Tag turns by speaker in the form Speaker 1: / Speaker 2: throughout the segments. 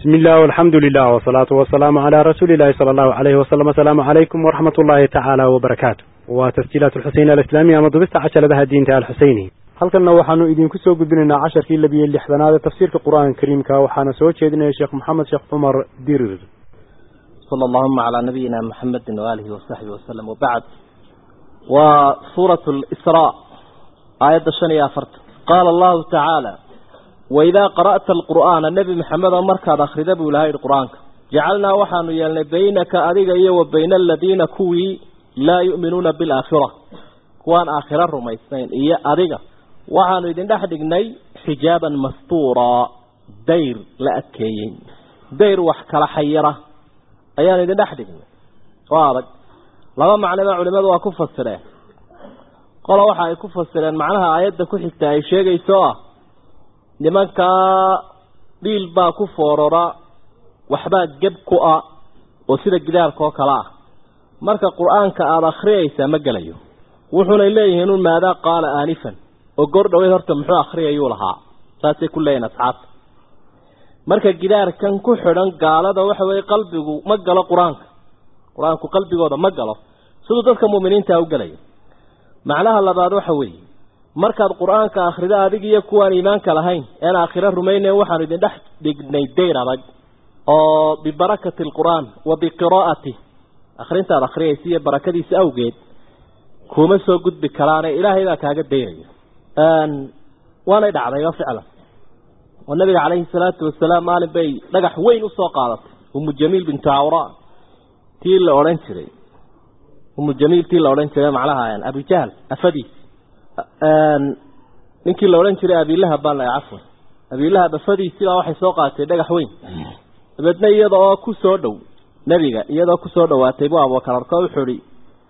Speaker 1: بسم الله والحمد لله والصلاة والسلام على رسول الله صلى الله عليه وسلم السلام عليكم ورحمة الله تعالى وبركاته وتسجيلات الحسين الإسلامية مضبست عشر لها الدين تعالى الحسيني halkanna waxaanu idinku soo gudbinaynaa casharkii labiyo lixdanaad ee tafsiirka qur-aanka kariimka waxaana soo jeedinaya sheekh maxamed sheekh cumar dirir
Speaker 2: صلى اللهم على نبينا محمد وآله وصحبه وسلم وبعد وسورة الإسراء آية الشنية فرت قال الله تعالى وإذا قرأت القرآن النبي محمد مركز أخرج أبو لهاي القرآن جعلنا وحن يلن بينك أذيك وبين الذين كوي لا يؤمنون بالآخرة كوان آخرة رميسين إيا أذيك وحن يدن دحدقني حجابا مستورا دير لأكيين دير وحكال حيرة ayaan idin dhex dhignay oo adag laba macnoba culimadu waa ku fasireen qola waxa ay ku fasireen macnaha aayadda ku xigta ay sheegayso ah nimankaa dhiil baa ku foorora waxbaa geb ku ah oo sida gidaarka oo kale ah marka qur-aanka aada akhriyaysaa ma gelayo wuxuunay leeyihiin un maadaa qaala aanifan oo goor dhaweyd horta muxuu akhriyayuu lahaa saasay ku leeyihin asxaabta marka gidaarkan ku xidhan gaalada waxa weeye qalbigu ma galo qur-aanka qur-aanku qalbigooda ma galo siduu dadka mu'miniinta u galayo macnaha labaad waxa weeye markaad qur-aanka akhrido adig iyo kuwaan iimaanka lahayn een aakhiro rumaynayn waxaanu idin dhex dhignay dayr adag oo bibarakati alqur'aan wa biqiraa'ati akhrintaad akhriyaysa iyo barakadiisa awgeed kuma soo gudbi karaane ilaahay baa kaaga dayraya waanay dhacdayba ficlan oo nabiga calayhi salaatu wasalaam maalin bay dhagax weyn usoo qaadatay umu jamiil bintu cawra tii la odhan jiray umu jamiil tii la odhan jiray macnaha abujahl afadiis ninkii la odhan jiray abilahab baan lahay cafwan abilahab afadiisii baa waxay soo qaadatay dhagax weyn dabeedna iyada oo ku soo dhow nebiga iyadoo kusoo dhawaatay buu abubakar arko wuxuu ihi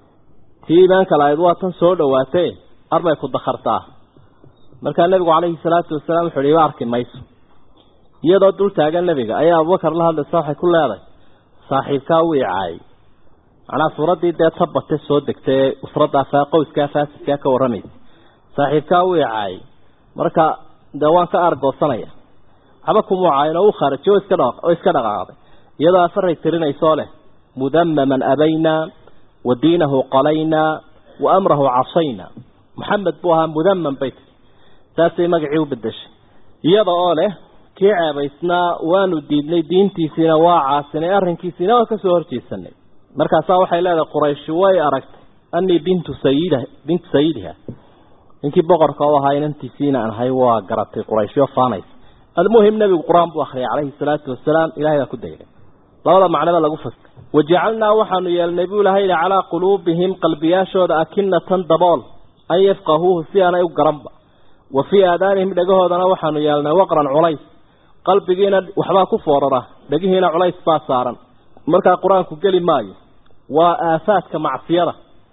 Speaker 2: tii iimaanka lahayd waa tan soo dhawaatay arbay ku dakartaa markaa nabigu calayhi salaatu wasalaam wuxuu ihi iba arki mayso iyadoo dul taagan nebiga ayaa abubakar la hadlaysa waxay ku leedahay saaxiibkaa wuu icaayay macnaha suuraddii dee tabate soo degtay ee usraddaa qoyskaa faasidkaa ka warramaysa saaxiibkaa wuu icaayay marka dee waan ka aargoosanaya waxba kumuu caayin oo u khaarajiy oo iska dha oo iska dhaqaaqday iyadoo afaray tirinaysoo leh mudamaman abaynaa wa diinahu qalaynaa wa amrahu casaynaa maxamed buu ahaa mudaman bay tiri saasay magacii u bedeshay iyada oo leh kii ceebaysnaa waanu diidnay diintiisiina waa caasinay arrinkiisiina waa kasoo horjeesanay markaasaa waxay leedahay qurayshi way aragtay anii bintu sayida bintu sayidiha ninkii boqorka u ahaa inantiisiina aan ahay waa garatay qurayshyo faanaysa almuhim nebigu qur-aan buu akhriyay calayhi salaatu wasalaam ilahay baa ku dayday labada macnoba lagu fastay wajacalnaa waxaanu yeelnay buu ilahay yihi calaa quluubihim qalbiyaashooda akinatan dabool an yafqahuuhu si aanay u garanba wa fii aadaanihim dhagahoodana waxaanu yeelnay waqran culays qalbigiina waxbaa ku foorara dhegihiina culays baa saaran markaa qur-aanku geli maayo waa aafaadka macsiyada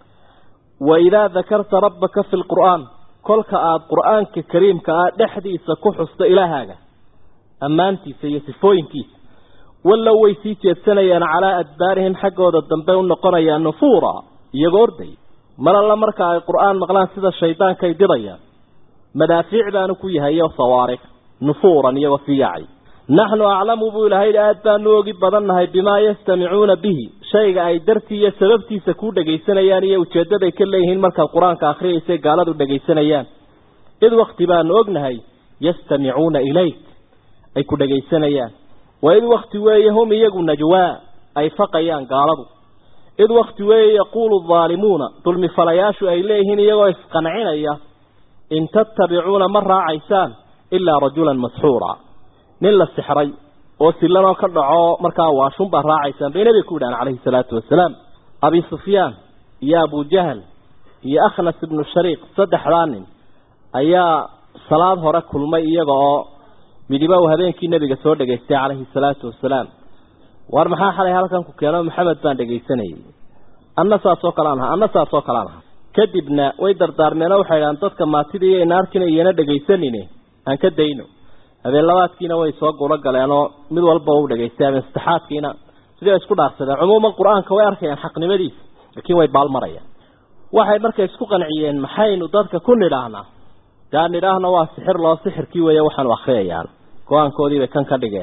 Speaker 2: wa idaa dakarta rabbaka fi lqur'aan kolka aada qur-aanka kariimka ah dhexdiisa ku xusto ilaahaaga ammaantiisa iyo sifooyinkiisa wallow way sii jeedsanayaan calaa adbaarihim xaggooda dambe u noqonayaan nufuura iyagoo orday mar alla marka ay qur-aan maqlaan sida shaydaanka ay didayaan madaafiic baanu ku yahay iyo sawaariq nufuuran iyagoo sii yaacay naxnu aclamu buu ilahay aad baanu ogi badannahay bimaa yastamicuuna bihi shayga ay dartii iyo sababtiisa kuu dhegaysanayaan iyo ujeeddaday ka leeyihiin markaad qur-aanka akhriyaysa gaaladu dhegaysanayaan id wakti baanu ognahay yastamicuuna ilayk ay ku dhegaysanayaan wa id wakti weeye hum iyagu najwaa ay faqayaan gaaladu id wakti weeye yaquulu daalimuuna dulmifalayaashu ay leeyihiin iyagoo isqancinaya in tattabicuuna ma raacaysaan ilaa rajulan masxuura nin la sixray oo sillanoo ka dhaco markaa waashun baa raacaysaan bay nebiga ku yidhahan calayhi salaatu wasalaam abi sufyaan iyo abujahal iyo akhnas ibnu shariiq saddexdaa nin ayaa salaad hore kulmay iyaga oo midiba uu habeenkii nebiga soo dhegaystay calayhi salaatu wasalaam war maxaa xalay halkan ku keeno maxamed baan dhegaysanayay anna saasoo kalean ahaa anna saasoo kalean ahaa kadibna way dardaarmeenoo waxay idhahaan dadka maatida iyo naarkina iyana dhegaysanine aan ka dayno habeen labaadkiina way soo gulo galeenoo mid walba u dhegaystay habeen saddexaadkiina sidii ay isku dhaarsadeen cumuuman qur-aanka way arkayaan xaqnimadiisa laakiin way baalmarayaan waxay markay isku qanciyeen maxaynu dadka ku nidhaahnaa daa nidhaahna waa sixir loo sixirkii weeye waxaanu akhriyayaan go-aankoodiibay kan ka dhigeen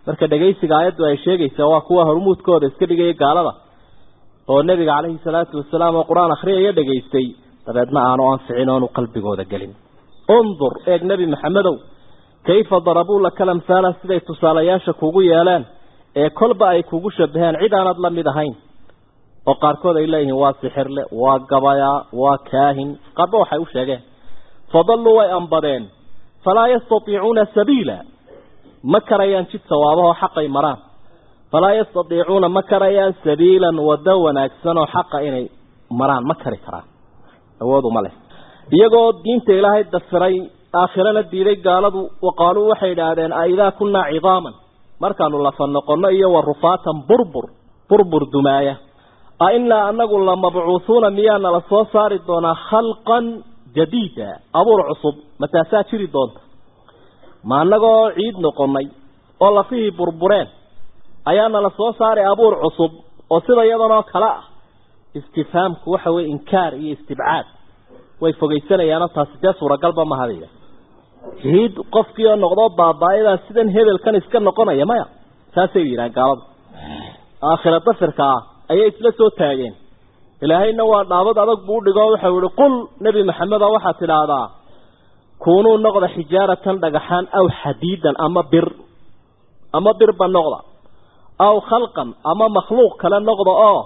Speaker 2: marka dhegaysiga aayaddu ay sheegaysaa waa kuwa hormuudkooda iska dhigaya gaalada oo nebiga calayhi salaatu wasalaam oo qur-aan akhriyaya dhegaystay dabeedna aanu anficin oonu qalbigooda gelin undur eeg nebi maxamedow kayfa darabuu laka lamhaala siday tusaalayaasha kugu yeeleen ee kolba ay kugu shabaheen cid aanad la mid ahayn oo qaarkood ay leeyihiin waa sixirle waa gabayaa waa kaahin qaarba waxay u sheegeen fadalluu way ambadeen falaa yastatiicuuna sabiila ma karayaan jid sawaabahoo xaqay maraan falaa yastatiicuuna ma karayaan sabiilan waddo wanaagsan oo xaqa inay maraan ma kari karaan awoodu ma leh iyagoo diinta ilaahay dafiray aakhirana diiday gaaladu waqaaluu waxay idhaahdeen a idaa kunnaa cidaaman markaanu lafa noqonno iyo wa rufaatan burbur burbur dumaaya a innaa anagu la mabcuuhuuna miyaa nala soo saari doonaa khalqan jadiida abuur cusub mataasaa jiri doonta ma annagoo ciid noqonnay oo lafihii burbureen ayaa nala soo saaray abuur cusub oo sida iyadanoo kale ah istifhaamku waxa weye inkaar iyo istibcaad way fogaysanayaanoo taasi dee suuragalba mahadaya ciid qofkii oo noqdoo baabaayadaa sidan hebelkan iska noqonaya maya saasay yidhahan gaaladu aakhira dafirka ah ayay isla soo taageen ilaahayna waa dhaabad adag buu udhigoo waxau yihi qul nebi maxamedo waxaad tidhaahdaa kuunuu noqda xijaaratan dhagaxaan aw xadiidan ama bir ama birba noqda aw khalqan ama makhluuq kale noqda oo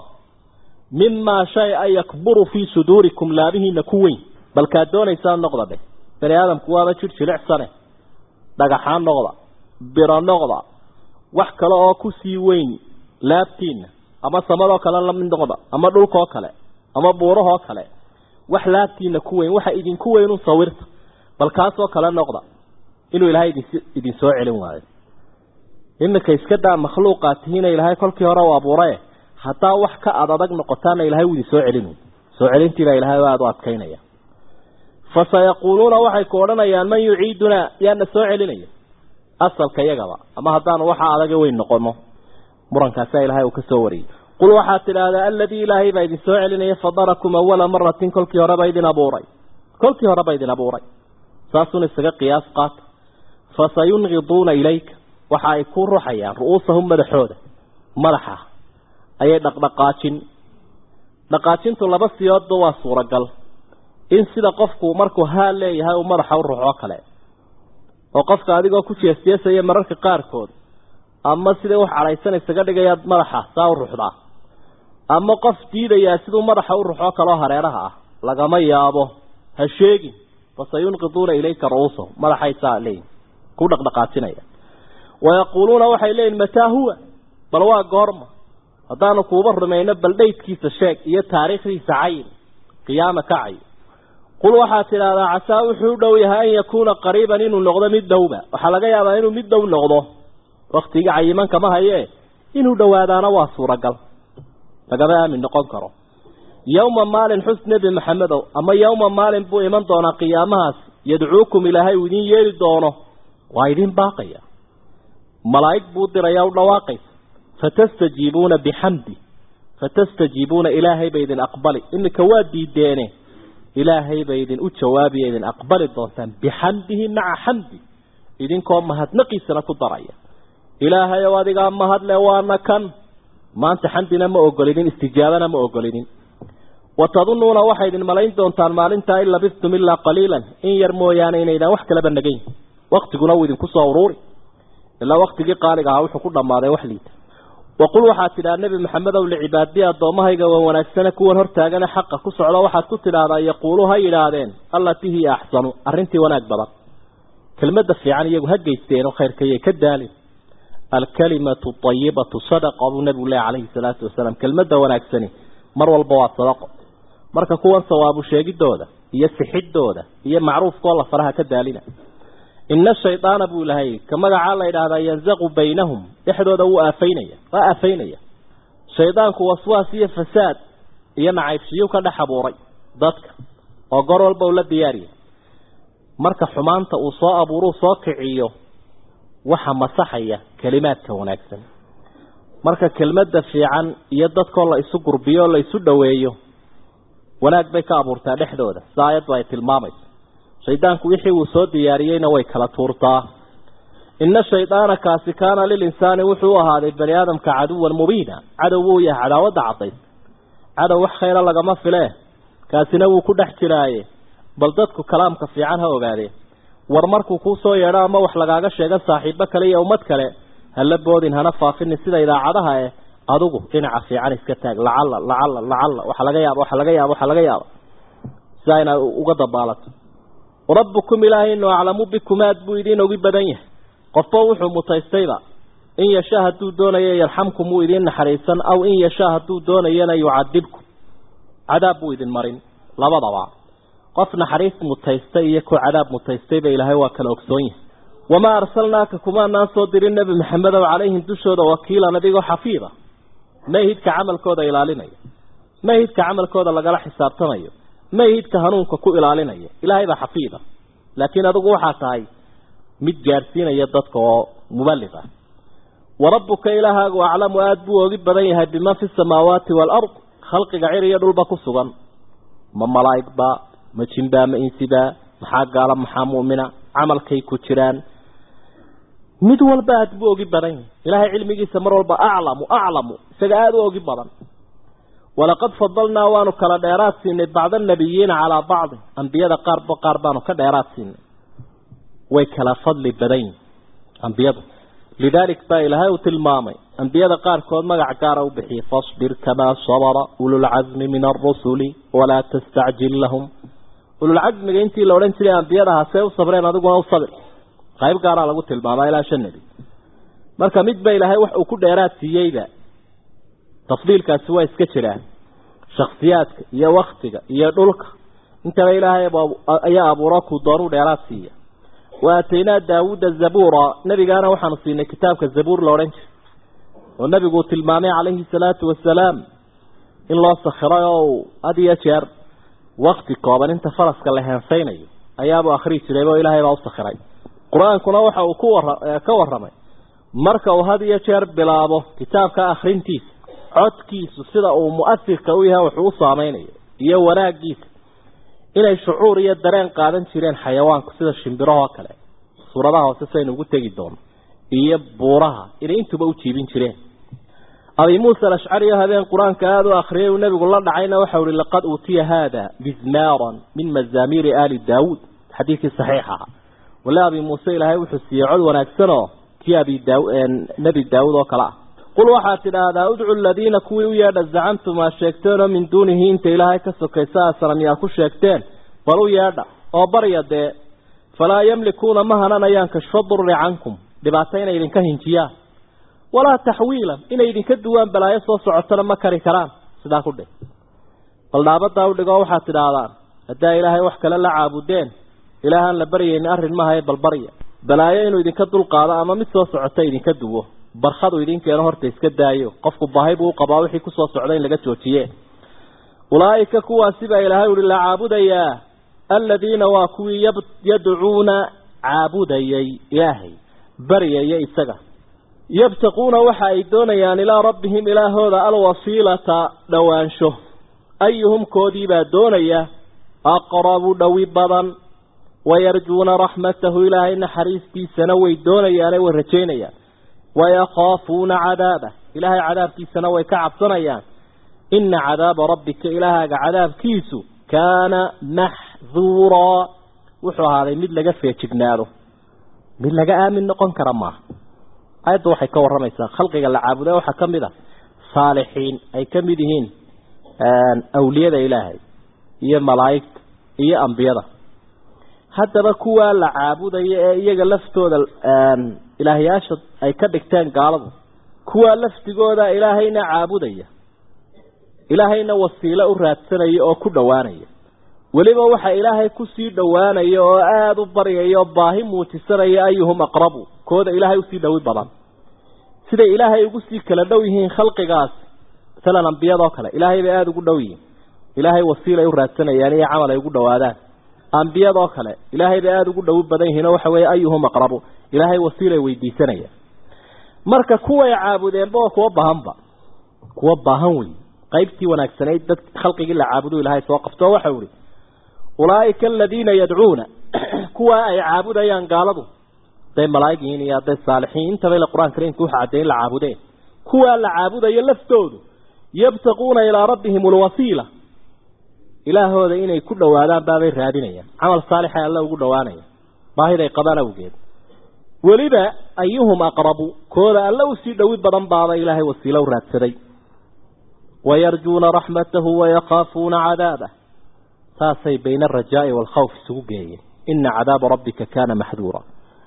Speaker 2: mimaa shay a yakburu fii suduurikum laabihiina ku weyn balkaad doonaysaa noqda dheh bani aadamku waaba jir jilicsane dhagaxaan noqda biro noqda wax kale oo kusii weyn laabtiina ama samadoo kale lamid noqda ama dhulkaoo kale ama buurahoo kale wax laabtiina ku weyn waxa idinku weyn un sawirta bal kaasoo kale noqda inuu ilaahay idin idin soo celin waayo iminka iska daa makhluuqaad tihiina ilaahay kolkii hore u abuuraye haddaa wax ka ad adag noqotaana ilahay wuu idin soo celin soo celintiibaa ilahay aada u adkaynaya fa sayaquuluuna waxay ku odhanayaan man yuciidunaa yaana soo celinaya asalka iyagaba ama haddaanu waxa adaga weyn noqono murankaasaa ilahay uu ka soo wariyey qul waxaad tidhaahdaa aladii ilaahay baa idin soo celinaya fadarakum awala maratin kolkii horeba idin abuuray kolkii horeba idin abuuray saasuna isaga qiyaas qaata fasayungiduuna ilayka waxa ay ku ruxayaan ru'uusahum madaxooda madaxa ayay dhaqdhaqaajin dhaqaajintu laba siyoodba waa suuragal in sida qofku markuu haa leeyahay uu madaxa u ruxoo kale oo qofka adigoo ku jeesjeesaya mararka qaarkood ama siday wax cadhaysan isaga dhigayaad madaxa saa u ruxdaa ama qof diidayaa siduu madaxa u ruxoo kaleo hareeraha ah lagama yaabo ha sheegin fasayunqiduuna ilayka ru'uusahum madaxay saa leeyihin ku dhaqdhaqaajinaya wayaquuluuna waxay leeyihin mataa huwa bal waa goorma haddaanu kuuba rumayno bal dhaydkiisa sheeg iyo taariikhdiisa cayin qiyaama ka cay qul waxaad tidhaahdaa casaa wuxuu u dhow yahay an yakuuna qariiban inuu noqdo mid dhowba waxaa laga yaabaa inuu mid dhow noqdo waktiga cayiman kama hayee inuu dhowaadaana waa suuragal lagama aamin noqon karo yowma maalin xus nebi maxamedow ama yowma maalin buu iman doonaa qiyaamahaas yadcuukum ilaahay uu idin yeeli doono waa idin baaqaya malaa'ig buu diraya u dhawaaqaysa fatastajiibuuna bixamdi fatastajiibuuna ilaahay bay idin aqbali iminka waa diideene ilaahay bay idin u jawaabiya idin aqbali doontaan bixamdihi maca xamdi idinkoo mahadnaqiisana ku daraya ilaahay ow adigaa mahadle waana kan maanta xamdina ma ogolinin istijaabana ma ogolinin watadunnuuna waxay idin malayn doontaan maalintaa in labistum ilaa qaliilan in yar mooyaane inaydaan wax kalaba nagayn waktiguna wuu idinku soo uruuri ilaa waktigii qaaliga ahaa wuxuu ku dhammaaday wax liita waqul waxaad tidhaha nebi maxamedow licibaadiyi addoommahayga waa wanaagsane kuwan hortaagane xaqa ku socdo waxaad ku tidhaahdaa yaquulu ha yidhaahdeen allatii hiya axsanu arrintii wanaag badan kelmadda fiican iyagu ha geysteenoo khayrkayay ka daalin alkalimatu ayibatu sadaqa buu nebigu leh calayhi salaatu wasalaam kelmadda wanaagsani mar walba waa sadaqo marka kuwan sawaabu sheegidooda iyo sixidooda iyo macruufkoo la faraha ka daalina ina shaydaana buu ilahay ka magacaa la yidhaahdaa yanzaqu baynahum dhexdooda wuu aafaynaya waa aafaynaya shaydaanku waswaas iyo fasaad iyo nacaybshiyu ka dhex abuuray dadka oo goor walba uu la diyaariya marka xumaanta uu soo abuuruu soo kiciyo waxa masaxaya kelimaadka wanaagsan marka kelmadda fiican iyo dadkoo la isu gurbiyo oo la isu dhoweeyo wanaag bay ka abuurtaa dhexdooda sida aayaddu ay tilmaamayso shaydaanku wixii uu soo diyaariyeyna way kala tuurtaa ina shaydaana kaasi kaana lilinsaani wuxuu u ahaaday bani aadamka caduwan mubiina cadow wuu yahay cadaawadda caddays cadow wax khayra lagama filee kaasina wuu ku dhex jiraaye bal dadku kalaamka fiican ha ogaadeen war markuu kuu soo yeedho ama wax lagaaga sheega saaxiibo kale iyo ummad kale hala boodin hana faafinin sida idaacadaha eh adigu dhinaca fiican iska taag lacalla lacalla lacalla waxa laga yaaba waxa laga yaaba waxa laga yaaba sidaa inaad uga dabaalato rabbukum ilaahaynu aclamu bikum aad buu idiin ogi badan yahay qofba wuxuu mutaystayba in yashaa hadduu doonayo yarxamkum wuu idiin naxariisan aw in yashaa hadduu doonayana yucadibkum cadaab buu idin marin labadaba qof naxariis mutaystay iyo ku cadaab mutaystayba ilaahay waa kala ogsoon yahay wamaa arsalnaaka kumaanaan soo dirin nebi maxamedow calayhim dushooda wakiilan adigoo xafiida mayhidka camalkooda ilaalinaya mayhidka camalkooda lagala xisaabtamayo mayhidka hanuunka ku ilaalinaya ilaahay baa xafiida laakiin adigu waxaa tahay mid gaadhsiinaya dadka oo muballig ah warabbuka ilaahaagu aclamu aada buu ogi badan yahay biman fi samaawaati waalard khalqiga cir iyo dhulba ku sugan ma malaa'igba ma jinbaa ma insibaa maxaa gaala maxaa mu'mina camalkay ku jiraan mid walba aada buu ogi badan yahay ilaahay cilmigiisa mar walba aclamu aclamu isaga aada u ogi badan walaqad fadalnaa waanu kala dheeraad siinay bacda anabiyiina calaa bacdi ambiyada qaarba qaar baanu ka dheeraad siinay way kala fadli badan yihin ambiyadu lidaalik baa ilaahay uu tilmaamay ambiyada qaarkood magac gaara u bixiyey fasbir kamaa sabara ululcasmi min arusuli walaa tastacjil lahum ululcasmiga intii la odhan jiray ambiyadaha see u sabreen adiguna u sabir qayb gaaraa lagu tilmaamaa ilaa shan nebi marka midba ilaahay wax uu ku dheeraad siiyeyba tafdiilkaasi waa iska jiraan shaksiyaadka iyo waktiga iyo dhulka intaba ilaahay ayaa abuuro kuu doonuu dheeraad siiya wa aataynaa daawuuda zabuura nebigaana waxaanu siinay kitaabka zabuur la odhan jiray oo nebiguu tilmaamay calayhi salaatu wasalaam in loo sakhiray oo uu had iyo jeer wakti kooban inta faraska la heensaynayo ayaabuu akhrii jirayba oo ilaahay baa u sakhiray qur-aankuna waxa uu ku wara ka warramay marka uu had iyo jeer bilaabo kitaabka akhrintiisa codkiisu sida uu mu'asirka u yahay wuxuu u saameynayo iyo wanaaggiisa inay shucuur iyo dareen qaadan jireen xayawaanku sida shimbirahoo kale suuradaha hoose saynu ugu tegi doono iyo buuraha inay intuba u jiibin jireen abi muusa alashcari habeen qur-aanka aada u akhriyay uu nebigu la dhacayna waxau ihi laqad uutiya haada mizmaaran min mazaamiiri aali daawuud xadiidkii saxiixa aha wale abi muuse ilaahay wuxuu siiyey cod wanaagsan oo kii abi daa nebi daawuud oo kale ah qul waxaad tidhaahdaa udcu aladiina kuwii u yeedha zacamtum aa sheegteenoo min duunihi inta ilaahay ka sokaysa a sanamyaa ku sheegteen bal u yeedha oo barya dee falaa yamlikuuna ma hananayaan kashfa durri cankum dhibaato inay idinka hinjiyaan walaa taxwiilan inay idinka duwaan balaayo soo socotana ma kari karaan sidaa ku dheh bal dhaabadaa u dhigoo waxaad tidhaahdaan haddaa ilaahay wax kale la caabudeen ilaahaan la baryayni arrin maahae bal barya balaayo inuu idinka dulqaado ama mid soo socota idinka duwo barkhadu idin keeno horta iska daayo qofku baahi buu u qabaa wixii kusoo socda in laga joojiye ulaa'ika kuwaasi baa ilaahay uhi la caabudayaa aladiina waa kuwii yadcuuna caabudayay ilaahay baryaya isaga yabtaquuna waxa ay doonayaan ilaa rabbihim ilaahooda alwasiilata dhowaansho ayuhum koodiibaa doonaya aqrabu dhowi badan wayarjuuna raxmatahu ilaahay naxariistiisana way doonayaane way rajaynayaan wayakaafuuna cadaabah ilaahay cadaabkiisana way ka cabsanayaan ina cadaaba rabbika ilaahaaga cadaabkiisu kaana maxduuraa wuxuu ahaaday mid laga feejignaado mid laga aamin noqon kara maaha aayadda waxay ka warramaysaa khalqiga la caabuda waxaa ka mid a saalixiin ay ka mid yihiin awliyada ilaahay iyo malaa'igta iyo ambiyada haddaba kuwaa la caabudaya ee iyaga laftooda ilaahyaasha ay ka dhigteen gaaladu kuwaa laftigooda ilaahayna caabudaya ilaahayna wasiilo u raadsanaya oo ku dhowaanaya weliba waxa ilaahay kusii dhowaanaya oo aada u baryaya oo baahi muujisanaya ayuhum aqrabu kooda ilaahay usii dhowi badan siday ilaahay ugu sii kala dhow yihiin khalqigaas masalan ambiyadoo kale ilaahay bay aada ugu dhow yihiin ilaahay wasiilay u raadsanayaan iyo camal ay ugu dhowaadaan ambiyadoo kale ilaahay bay aada ugu dhowi badan yihiin oo waxa weeye ayuhum aqrabu ilaahay wasiilay weydiisanayaan marka kuway caabudeenba oo kuwa baahanba kuwa baahan wey qaybtii wanaagsanayd dad khalqigii la caabudu ilaahay soo qabto waxau ihi ulaa'ika aladiina yadcuuna kuwa ay caabudayaan gaaladu hadday malaa'ig yihiin iyo hadday saalixiin intaba ila qur-aan kariimka waxa caddeey in la caabudeen kuwaa la caabudayo laftoodu yabtaquuna ilaa rabbihim alwasiila ilaahooda inay ku dhowaadaan baabay raadinayaan camal saalixa alla ugu dhowaanaya baahiday qabaan awgeed weliba ayuhum aqrabu kooda alla usii dhowi badan baaba ilaahay wasiilo u raadsaday wayarjuuna raxmatahu wayakaafuuna cadaabah saasay bayna alrajaa'i waalkhawf isugu geeyeen ina cadaaba rabbika kaana maxduura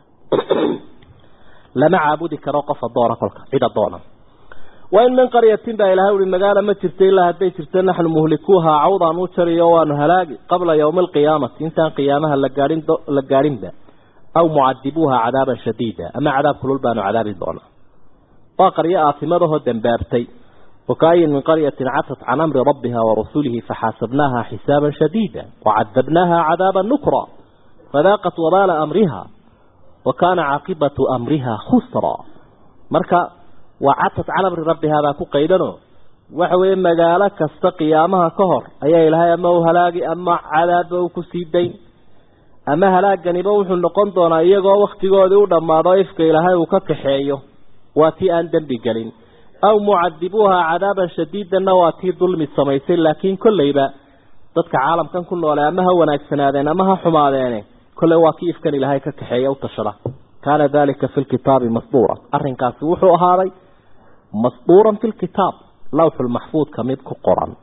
Speaker 2: lama caabudi karo qof adoona kolka cid adoona wain min qaryatin baa ilahay uhi magaala ma jirto ilaa hadday jirto naxnu muhlikuuhaa cawdaan u jariyo waanu halaagi qabla yowmi alqiyaamati intaan qiyaamaha la gaadhin la gaadhinba aw mucadibuuha cadaaban shadiida ama cadaab kulul baanu cadaabi doonaa waa qaryo aafimadahoo dambaabtay wakaayin min qaryatin catat can amri rabbiha warasulihi faxaasabnaaha xisaaban shadiida wacadabnaaha cadaaban nukra fadaaqat wabaala amriha wa kaana caaqibatu amriha khusra marka waa catat can amri rabbihaa baa ku qaydano waxa weeye magaalo kasta qiyaamaha ka hor ayaa ilaahay ama u halaagi ama cadaabba u ku sii dayn ama halaaganiba wuxuu noqon doonaa iyagoo wakhtigoodii u dhammaado ifka ilaahay uu ka kaxeeyo waa tii aan dembi gelin aw mucadibuuha cadaaban shadiidanna waa tii dulmi samaysay laakiin kolleyba dadka caalamkan ku noole ama ha wanaagsanaadeen ama ha xumaadeene kolley waa kii ifkan ilaahay ka kaxeeya u tashada kaana dalika fi lkitaabi masduura arrinkaasi wuxuu ahaaday masduuran fi lkitaab lawxulmaxfuudka mid ku qoran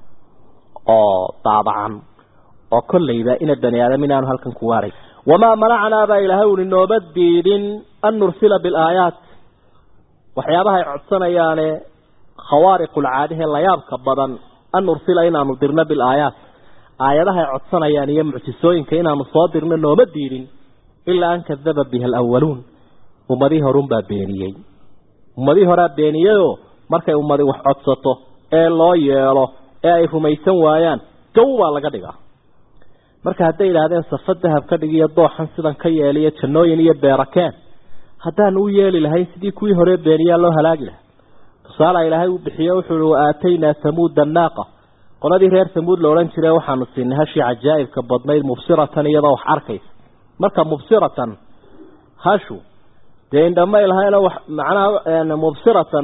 Speaker 2: oo daabacan oo kolleyba ina bani aadam inaanu halkan ku waaray wamaa manacnaa baa ilaahay uli nooba diidin an nursila bilaayaat waxyaabahay codsanayaane khawaariqulcaadihe layaabka badan an nursila inaanu dirno bilaayaat aayadahay codsanayaan iyo mucjisooyinka inaanu soo dirno nooma diidin ilaa an kadaba biha alawaluun ummadii horunbaa beeniyey ummadii horaa beeniyeyoo markay ummadi wax codsato ee loo yeelo ee ay rumaysan waayaan gow baa laga dhigaa marka hadday yidhaahdeen safa dahab ka dhig iyo dooxan sidan ka yeeliyo jannooyin iyo beerakeen haddaanu u yeeli lahayn sidii kuwii hore beeniyaa loo halaagi lahaa tusaala ilaahay uu bixiyo wuxuu uhi wa aataynaa hamuuda annaaqa qoladii reer hamuud la odhan jire waxaanu siinay hashii cajaa'ibka badnayd mubsiratan iyadoo wax arkaysa marka mubsiratan hashu dee indhama ilahayna wax macnaha mubsiratan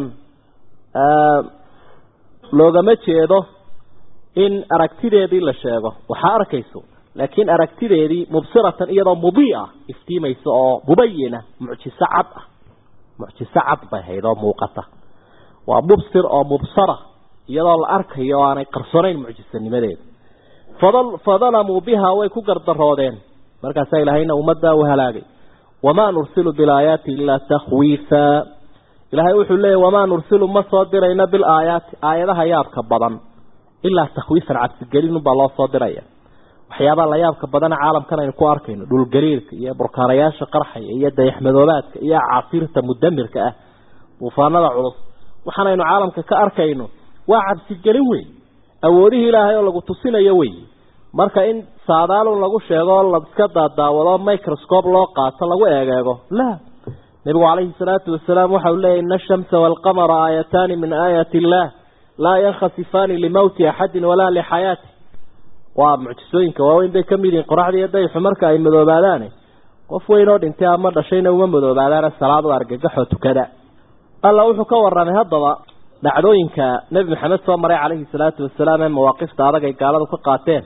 Speaker 2: loogama jeedo in aragtideedii la sheego waxaa arkayso laakiin aragtideedii mubsiratan iyadoo mudii'a iftiimaysa oo mubayina mucjiso cad ah mucjiso cad bay hayd oo muuqata waa mubsir oo mubsara iyadoo la arkayo oo aanay qarsoonayn mucjisanimadeeda fadalamuu bihaa way ku gardaroodeen markaasaa ilaahayna ummaddaa u halaagay wamaa nursilu bilaayaati ilaa takhwiifa ilaahay wuxuu leeyahy wamaa nursilu ma soo dirayno bilaayaati aayadaha yaabka badan ilaa takhwiifan cabsigelinunbaa loo soo diraya waxyaabaha la yaabka badana caalamkan aynu ku arkayno dhulgariirka iyo burkaanayaasha qarxaya iyo dayaxmadoobaadka iyo casiirta mudamirka ah duufaanada culus waxaanaynu caalamka ka arkayno waa cabsigelin wey awoodihii ilaahay oo lagu tusinayo wey marka in saadaalun lagu sheego la iska daadaawado microscope loo qaato lagu eegeego la nebigu calayhi salaatu wasalaam waxa uu leeyahy ina ashamsa waalqamara aayataani min aayaati illaah laa yankhasifaani limowti axadin walaa lixayaati waa mucjisooyinka waaweyn bay ka mid yihiin qoraxda iyo dayxu marka ay madoobaadaane qof weyn oo dhintay ama dhashayna uma madoobaadaane salaad u argagaxoo tukada alla wuxuu ka warramay haddaba dhacdooyinka nebi maxamed soo maray calayhi salaatu wasalaam ee mawaaqifta adag ay gaaladu ka qaateen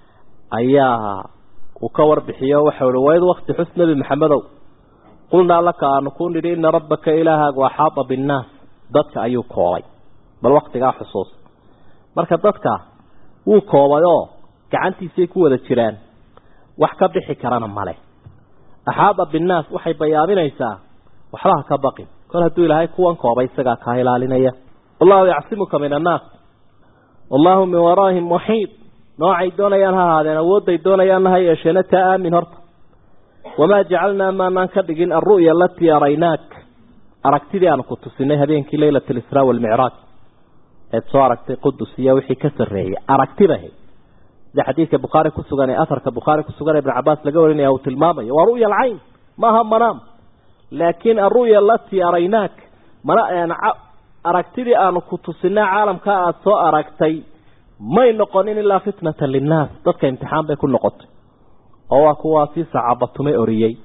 Speaker 2: ayaa uu ka warbixiyo waxau uhi wayd wakti xus nebi maxamedow qulnaa laka aanu ku nidhi ina rabbaka ilaahaagu axaata binnaas dadka ayuu koobay bal waktigaa xusuus marka dadka wuu koobay oo gacantiisay ku wada jiraan wax ka bixi karana male axaada binnaas waxay bayaaminaysaa waxba ha ka baqin kol hadduu ilaahay kuwan koobay isagaa kaa ilaalinaya wallahu yacsimuka min annaas wallahu min waraahim muxiid noocay doonayaan ha ahaadeen awoodday doonayaanna ha yeesheena taa aamin horta wamaa jacalnaa maanaan ka dhigin alru'ya alatii araynaak aragtidii aanu ku tusinay habeenkii leylat alisraa waalmicraaj eed soo aragtay qudus iyo wixii ka sarreeyay aragtibahe sida xadiidka bukhaari ku sugan ee afarka bukhaari ku sugan ee ibn cabaas laga warinaya uu tilmaamayo waa ru'ya alcayn maaha manaam laakiin alru'ya alatii araynaak mana aragtidii aanu ku tusinay caalamka aada soo aragtay may noqonin ilaa fitnatan linnaas dadka imtixaan bay ku noqotay oo waa kuwaasii sacabatumay oriyey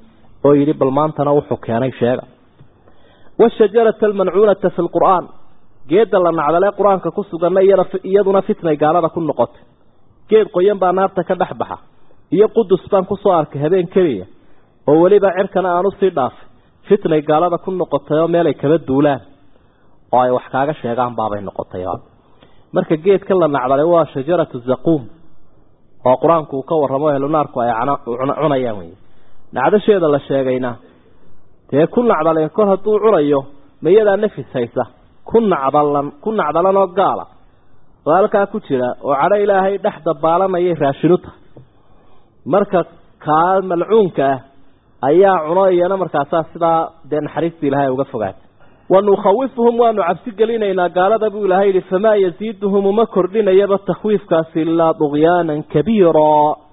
Speaker 2: oo yidhi bal maantana wuxuu keenay sheega washajarata almancuunata fi lqur'aan geedda la nacdalee qur-aanka ku suganna iyaduna fitnay gaalada ku noqotay geed qoyan baa naarta ka dhex baxa iyo qudus baan kusoo arkay habeen keliya oo weliba cirkana aan usii dhaafay fitnay gaalada ku noqotay oo meelay kaba duulaan oo ay wax kaaga sheegaan baabay noqotay marka geedkan la nacdalay waa shajaratu zaquum oo qur-aanku uu ka warramo ehlunaarku ay cunayaan wey nacdasheeda la sheegayna dee ku nacdaleen kor hadduu cunayo mayadaa nafis haysa ku nacdalan ku nacdalanoo gaala oo halkaa ku jira oo cadho ilaahay dhex dabaalanayay raashinu tahay marka kaa malcuunka ah ayaa cuno iyana markaasaa sidaa dee naxariista ilaahay uga fogaatay wanukhawifuhum waanu cabsi gelinaynaa gaalada buu ilaahay yihi famaa yaziiduhum uma kordhinayaba takhwiifkaasi ilaa dugyaanan kabiira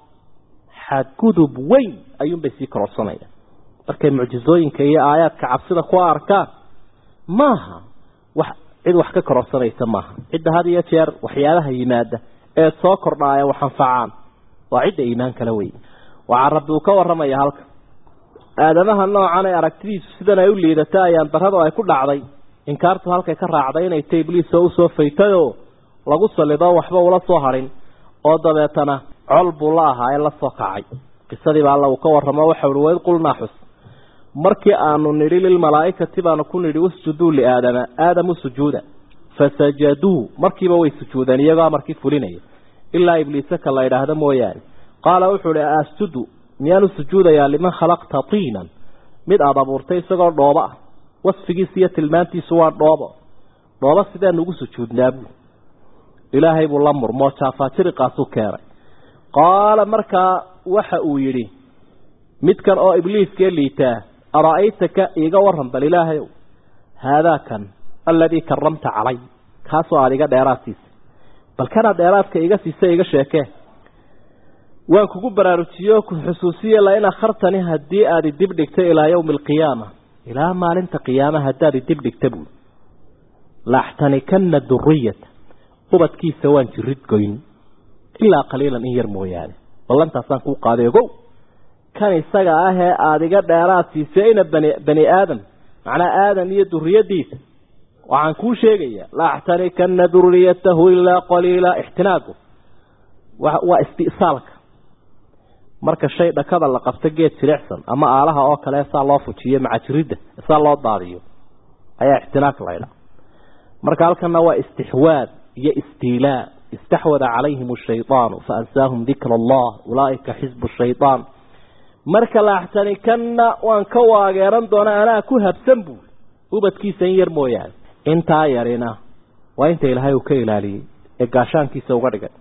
Speaker 2: xadgudub weyn ayuunbay sii kororsanayaan markay mucjizooyinka iyo aayaadka cabsida ku arkaan maaha wax cid wax ka kororsanaysa maaha cidda had iyo jeer waxyaabaha yimaada ee soo kordhaaya wax anfacaan waa cidda iimaan kala wey waxaa rabbi uu ka warramaya halka aadamaha noocan ee aragtidiisu sidan ay u liidata ayaan darradu ay ku dhacday inkaartu halkay ka raacday inay ta ibliis oo usoo faytayoo lagu salido waxba ula soo harin oo dabeetana col buu la ahaa ee la soo kacay qisadiiba alla uu ka warramo waxa uhi waid qulnaa xus markii aanu nidhi lilmalaa'ikati baanu ku nidhi usjuduu liaadama aadamu sujuuda fasajaduu markiiba way sujuudeen iyagoo amarkii fulinaya ilaa ibliisaka la idhaahdo mooyaane qaala wuxuu ihi asjudu miyaanu sujuudayaa liman khalaqta tiinan mid aada abuurtay isagoo dhoobo ah wasfigiisa iyo tilmaantiisu waa dhoobo dhoobo sideenu ugu sujuudnaa buu ilaahay buu la murmoo jaafaajiriqaasuu keenay qaala markaa waxa uu yidhi midkan oo ibliiskee liitaa ara-aytaka iiga waran bal ilaahayow haadaakan aladii karamta calay kaasoo aada iga dheeraad siisay bal kanaa dheeraadka iga siisa iga sheekee waan kugu baraarujiyo ku xusuusiye lain akhartani haddii aad idib dhigta ilaa yawmi alqiyaama ilaa maalinta qiyaama haddaad idib dhigta buuli laaxtanikana duriyata ubadkiisa waan jirid goyn ilaa qaliilan in yar mooyaane ballantaasaan kuu qaaday ogow kan isaga ah ee aada iga dheeraad siisay ina bani bani aadam macnaa aadam iyo duriyadiisa waxaan kuu sheegayaa laaxtanikana duriyatahu ilaa qaliila ixtinaagu waa istisaalka marka shay dhakada la qabto geed jilicsan ama aalaha oo kale saa loo fujiyo macajiridda saa loo daadiyo ayaa ixtinaaq laydha marka halkana waa istixwaad iyo istiilaa istaxwada calayhim ashaydaanu faansaahum dikra allah ulaaika xisbu shaydaan marka laaxtanikanna waan ka waageeran doona anaa ku habsan buuli ubadkiisa in yar mooyaane intaa yarina waa inta ilaahay uu ka ilaaliyey ee gaashaankiisa uga dhigay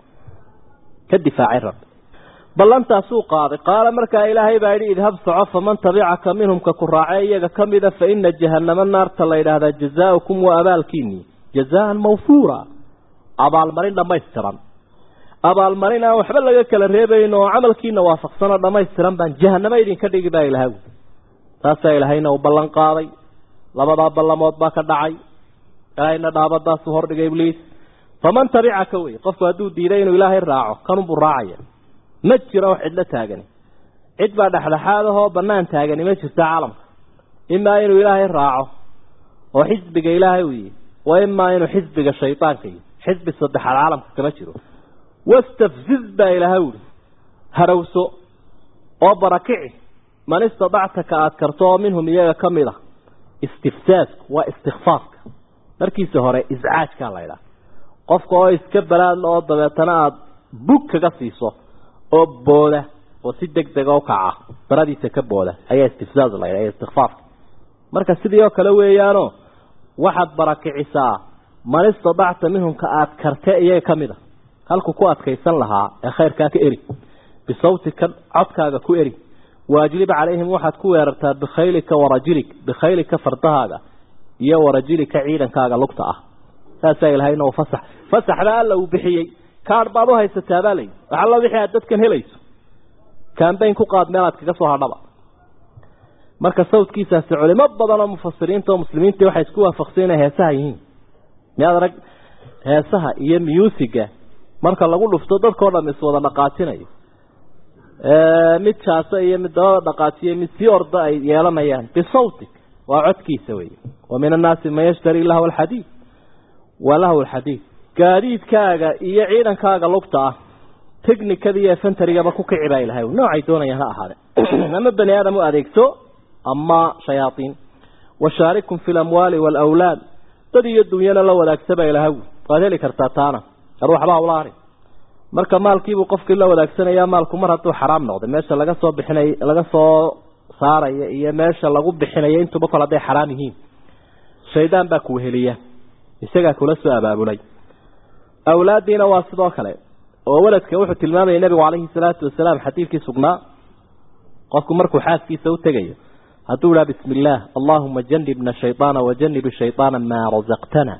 Speaker 2: ka difaacay rabbi ballantaasuu qaaday qaala markaa ilaahay baa yidhi idhab soco faman tabicaka minhum ka ku raacee iyaga ka mida fa ina jahannama naarta la yidhaahdaa jazaaukum waa abaalkiinii jazaan mawfuura abaalmarin dhammaystiran abaalmarin aan waxba laga kala reebayn oo camalkiina waafaqsanoo dhammaystiran baan jahanamo idinka dhigi baa ilahay taasaa ilaahayna uu ballan qaaday labadaa ballamood baa ka dhacay ilaahayna dhaabadaasuu hordhigay ibliis faman tabicaka wey qofku hadduu diiday inuu ilaahay raaco kanunbuu raacaya ma jiro wax cidlo taagani cid baa dhexdhexaad ahoo bannaan taagani ma jirto caalamka imaa inuu ilaahay raaco oo xisbiga ilaahay uu yihi wa imaa inuu xisbiga shaydaanka yihi xisbi saddexaad caalamka kama jiro wastafziz baa ilaahay uhi harowso oo barakici man istadacta ka aad karto oo minhum iyaga ka mid a istifsaasku waa istikfaafka markiisa hore iscaajkaa laydhaha qofka oo iska balaadla oo dabeetana aada bug kaga siiso oo booda oo si deg dega u kaca baradiisa ka booda ayaa istifsaas la yidhaha istikfaafka marka sidii oo kale weeyaano waxaad barakicisaa man istadacta minhumka aada karte iyaga ka mid a halku ku adkaysan lahaa ee khayrkaa ka eri bisawtika codkaaga ku eri waajlib calayhim waxaad ku weerartaa bikhaylika warajilik bikhaylika fardahaaga iyo warajilika ciidankaaga lugta ah saasaa ilahayna uu fasax fasaxda alla uu bixiyey kaadh baad u haysataa baa layidhi waxalla wixii aad dadkan helayso kambayn ku qaad meelaad kaga soo hadhaba marka sawdkiisaasi culimo badan oo mufasiriinta oo muslimiintii waxay isku waafaqsan inay heesaha yihiin miyaad arag heesaha iyo muusicga marka lagu dhufto dadkao dham iswada dhaqaajinayo mid jaasa iyo mid dabada dhaqaajiyo mid sii orda ay yeelanayaan bisawtik waa codkiisa wey wa min annaasi man yashtari lahwa alxadiid wa lahwa alxadiid gaadiidkaaga iyo ciidankaaga lugta ah technikada iyo efentarigaba ku kici baa ilahay noocay doonayaan ha ahaade ama bani aadam u adeegto ama shayaaiin washaarikum fi lamwaali waalawlaad dad iyo dunyana la wadaagsaba ilahay waad heli kartaa taana ar waxba hawlaani marka maalkiibuu qofkii la wadaagsanaya maalku mar hadduu xaraam noqday meesha laga soo bixinay laga soo saaraya iyo meesha lagu bixinayo intuba kol hadday xaraam yihiin shaydaan baa kuweheliya isagaa kula soo abaabulay awlaaddiina waa sidoo kale oo waladka wuxuu tilmaamayay nebigu calayhi salaatu wasalaam xadiidkii sugnaa qofku markuu xaaskiisa u tegayo hadduu idhaha bismi illaah allaahuma janibna shayطaana wajanib shayطaana maa rasaqtana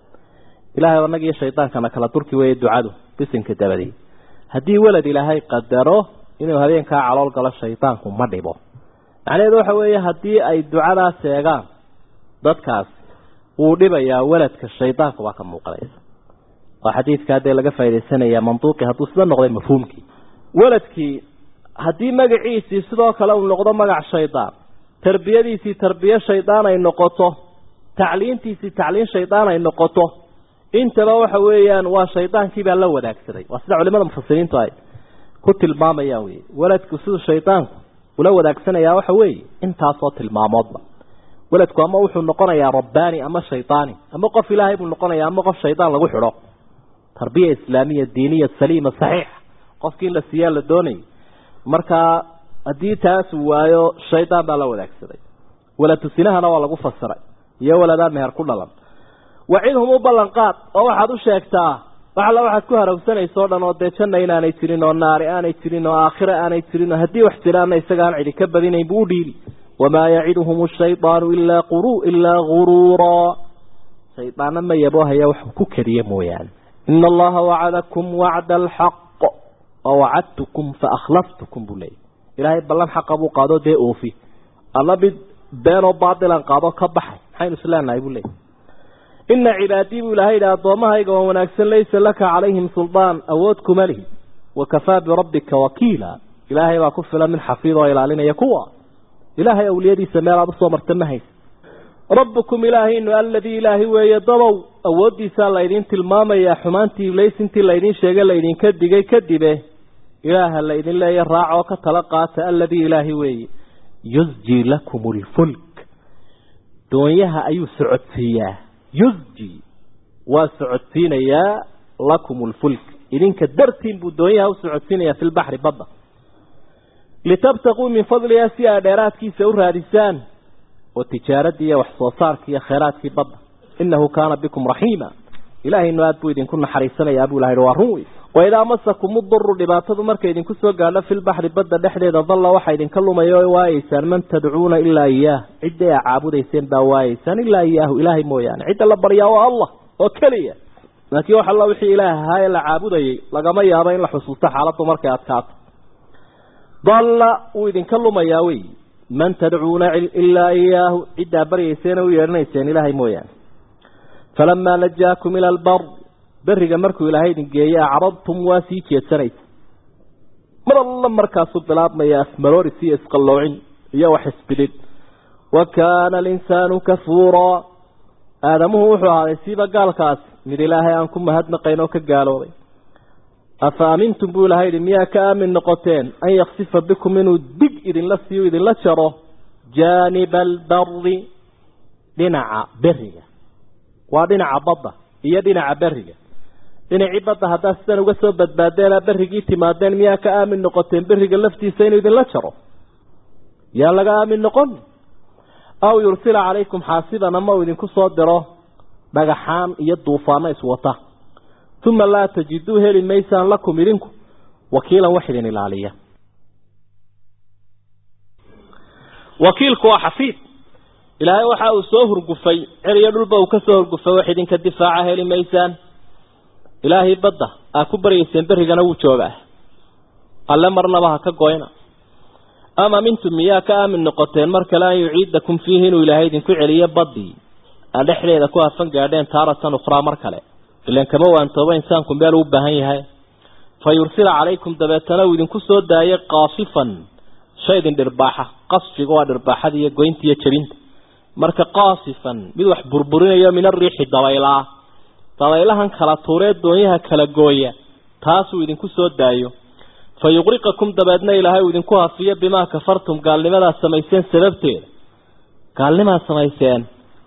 Speaker 2: ilahay annaga iyo shaydaankana kala durki weeye ducadu bisinka dabadii haddii welad ilaahay qadaro inuu habeenkaa calool galo shaydaanku ma dhibo macnaheedu waxa weeye haddii ay ducadaas eegaan dadkaas wuu dhibayaa weladka shaydaanku baa ka muuqanaysa waa xadiidkaa dee laga faaidaysanaya manduuqii hadduu sida noqday mafhuumkii weladkii haddii magaciisii sidoo kale uu noqdo magac shaydaan tarbiyadiisii tarbiye shaydaan ay noqoto tacliintiisii tacliin shaydaan ay noqoto intaba waxa weeyaan waa shaydaankiibaa la wadaagsaday waa sida culimada mufasiriintu ay ku tilmaamayaan wey weladku siduu shaydaanku ula wadaagsanaya waxa weeye intaasoo tilmaamoodba weladku ama wuxuu noqonayaa rabbaani ama shaydaani ama qof ilaahay buu noqonaya ama qof shaydaan lagu xidho tarbiya islaamiya diiniya saliima saxiixa qofkii in la siiyaa la doonayay markaa haddii taas uu waayo shaydaan baa la wadaagsaday waladusinahana waa lagu fasiray iyo waladaa meher ku dhalan wacidhum u ballanqaad oo waxaad u sheegtaa wax alla waxaad ku harawsanaysa o dhan oo dee janna inaanay jirin oo naari aanay jirin oo aakhire aanay jirin oo haddii wax jiraana isaga aan cidi ka badinayn buu u dhiibi wamaa yaciduhum shaydaanu ilaa quru ilaa guruuraa shaydaana ma yaboohaya wax ku keliya mooyaane ina allaha wacadakum wacda alxaq wawacadtukum faakhlaftukum buu leeyay ilaahay ballan xaqa buu qaado dee oofi alla mid beenoo baatilan qaado ka baxay maxaynu isleenahay buu leeyay ina cibaadii buu ilahay yidhi addoommahayga waa wanaagsan laysa laka calayhim suldaan awood kuma lihi wakafaa birabbika wakiila ilaahay baa ku filan mid xafiid oo ilaalinaya kuwa ilaahay awliyadiisa meel aad usoo marta ma haysa rabbukum ilaahaynu aladii ilaahi weeye dabow awooddiisaa laydin tilmaamayaa xumaantii iblays intii laydin sheegay laydinka digay kadibe ilaaha laydin leeya raac oo ka tala qaata aladii ilaahi weeye yusji lakum lfulk doonyaha ayuu socodsiiyaa yusji waa socodsiinayaa lakum lfulk idinka dartiin buu doonyaha u socodsiinayaa fi lbaxri badda litabtaquu min fadliha si aa dheeraadkiisa u raadisaan oo tijaaradii iyo wax soo saarkii iyo khayraadkii badda inahu kaana bikum raxiima ilaahaynu aad buu idinku naxariisanayaa buu ilahay waa run wey waidaa masakum uduru dhibaatadu markay idinku soo gaadho filbaxri badda dhexdeeda dalla waxaa idinka lumaya o waayeysaan man tadcuuna ilaa iyaah cidday a caabudayseen baa waayeysaan ilaa iyaahu ilaahay mooyaane cidda la baryaa waa allah oo keliya laakiin wax alla wixii ilaah ahaa ee la caabudayay lagama yaabo in la xusuusto xaaladdu markay adkaato dalla wuu idinka lumayaa wey man tadcuuna ilaa iyaahu ciddaa baryayseena u yeedhanayseen ilaahay mooyaane falamaa najaakum ila albar beriga markuu ilaahay idin geeye acradtum waa sii jeedsanaysa mar alla markaasuu bilaabmaya afmarooris iyo isqalloocin iyo wax isbidhid wa kaana alinsaanu kafuuraa aadamuhu wuxuu ahaaday siiba gaalkaasi mid ilaahay aan ku mahadnaqayn oo ka gaaloobay afa amintum buu ilahay yidhi miyaa ka aamin noqoteen an yaksifa bikum inuu dig idinla siiyo idinla jaro jaaniba albari dhinaca beriga waa dhinaca badda iyo dhinaca beriga dhinacii badda haddaad sidan uga soo badbaadeen berrigii timaadeen miyaa ka aamin noqoteen beriga laftiisa inuu idinla jaro yaa laga aamin noqon aw yursila calaykum xaasiban ama uu idinku soo diro dhagaxaan iyo duufaano iswata uma laa tajiduu heli maysaan lakum idinku wakiilan wax idin ilaaliya wakiilku waa xafiid ilaahay waxa uu soo hurgufay ceriyo dhulba uu ka soo hurgufay wax idinka difaaca heli maysaan ilaahay badda aa ku baryayseen berrigana wuu joogaa alle marnaba ha ka goyna ama mintum miyaa ka aamin noqoteen mar kale an yuciidakum fiihi inuu ilaahay idinku celiyo baddii aa dhexdeeda ku hafan gaadheen taaratan ukhraa mar kale ilan kama waantooba insaanku meel uu baahan yahay fa yursila calaykum dabeetana uu idinku soo daayay qaasifan shay idin dhirbaaxa qasfiga waa dhirbaaxada iyo goynta iyo jabinta marka qaasifan mid wax burburinayo min ariixi dabaylaa dabaylahan kala tuuree doonyaha kala gooya taasuu idinku soo daayo fa yuqriqakum dabeedna ilaahay uu idinku hafiyo bimaa kafartum gaalnimadaad samayseen sababteeda gaalnimaad samayseen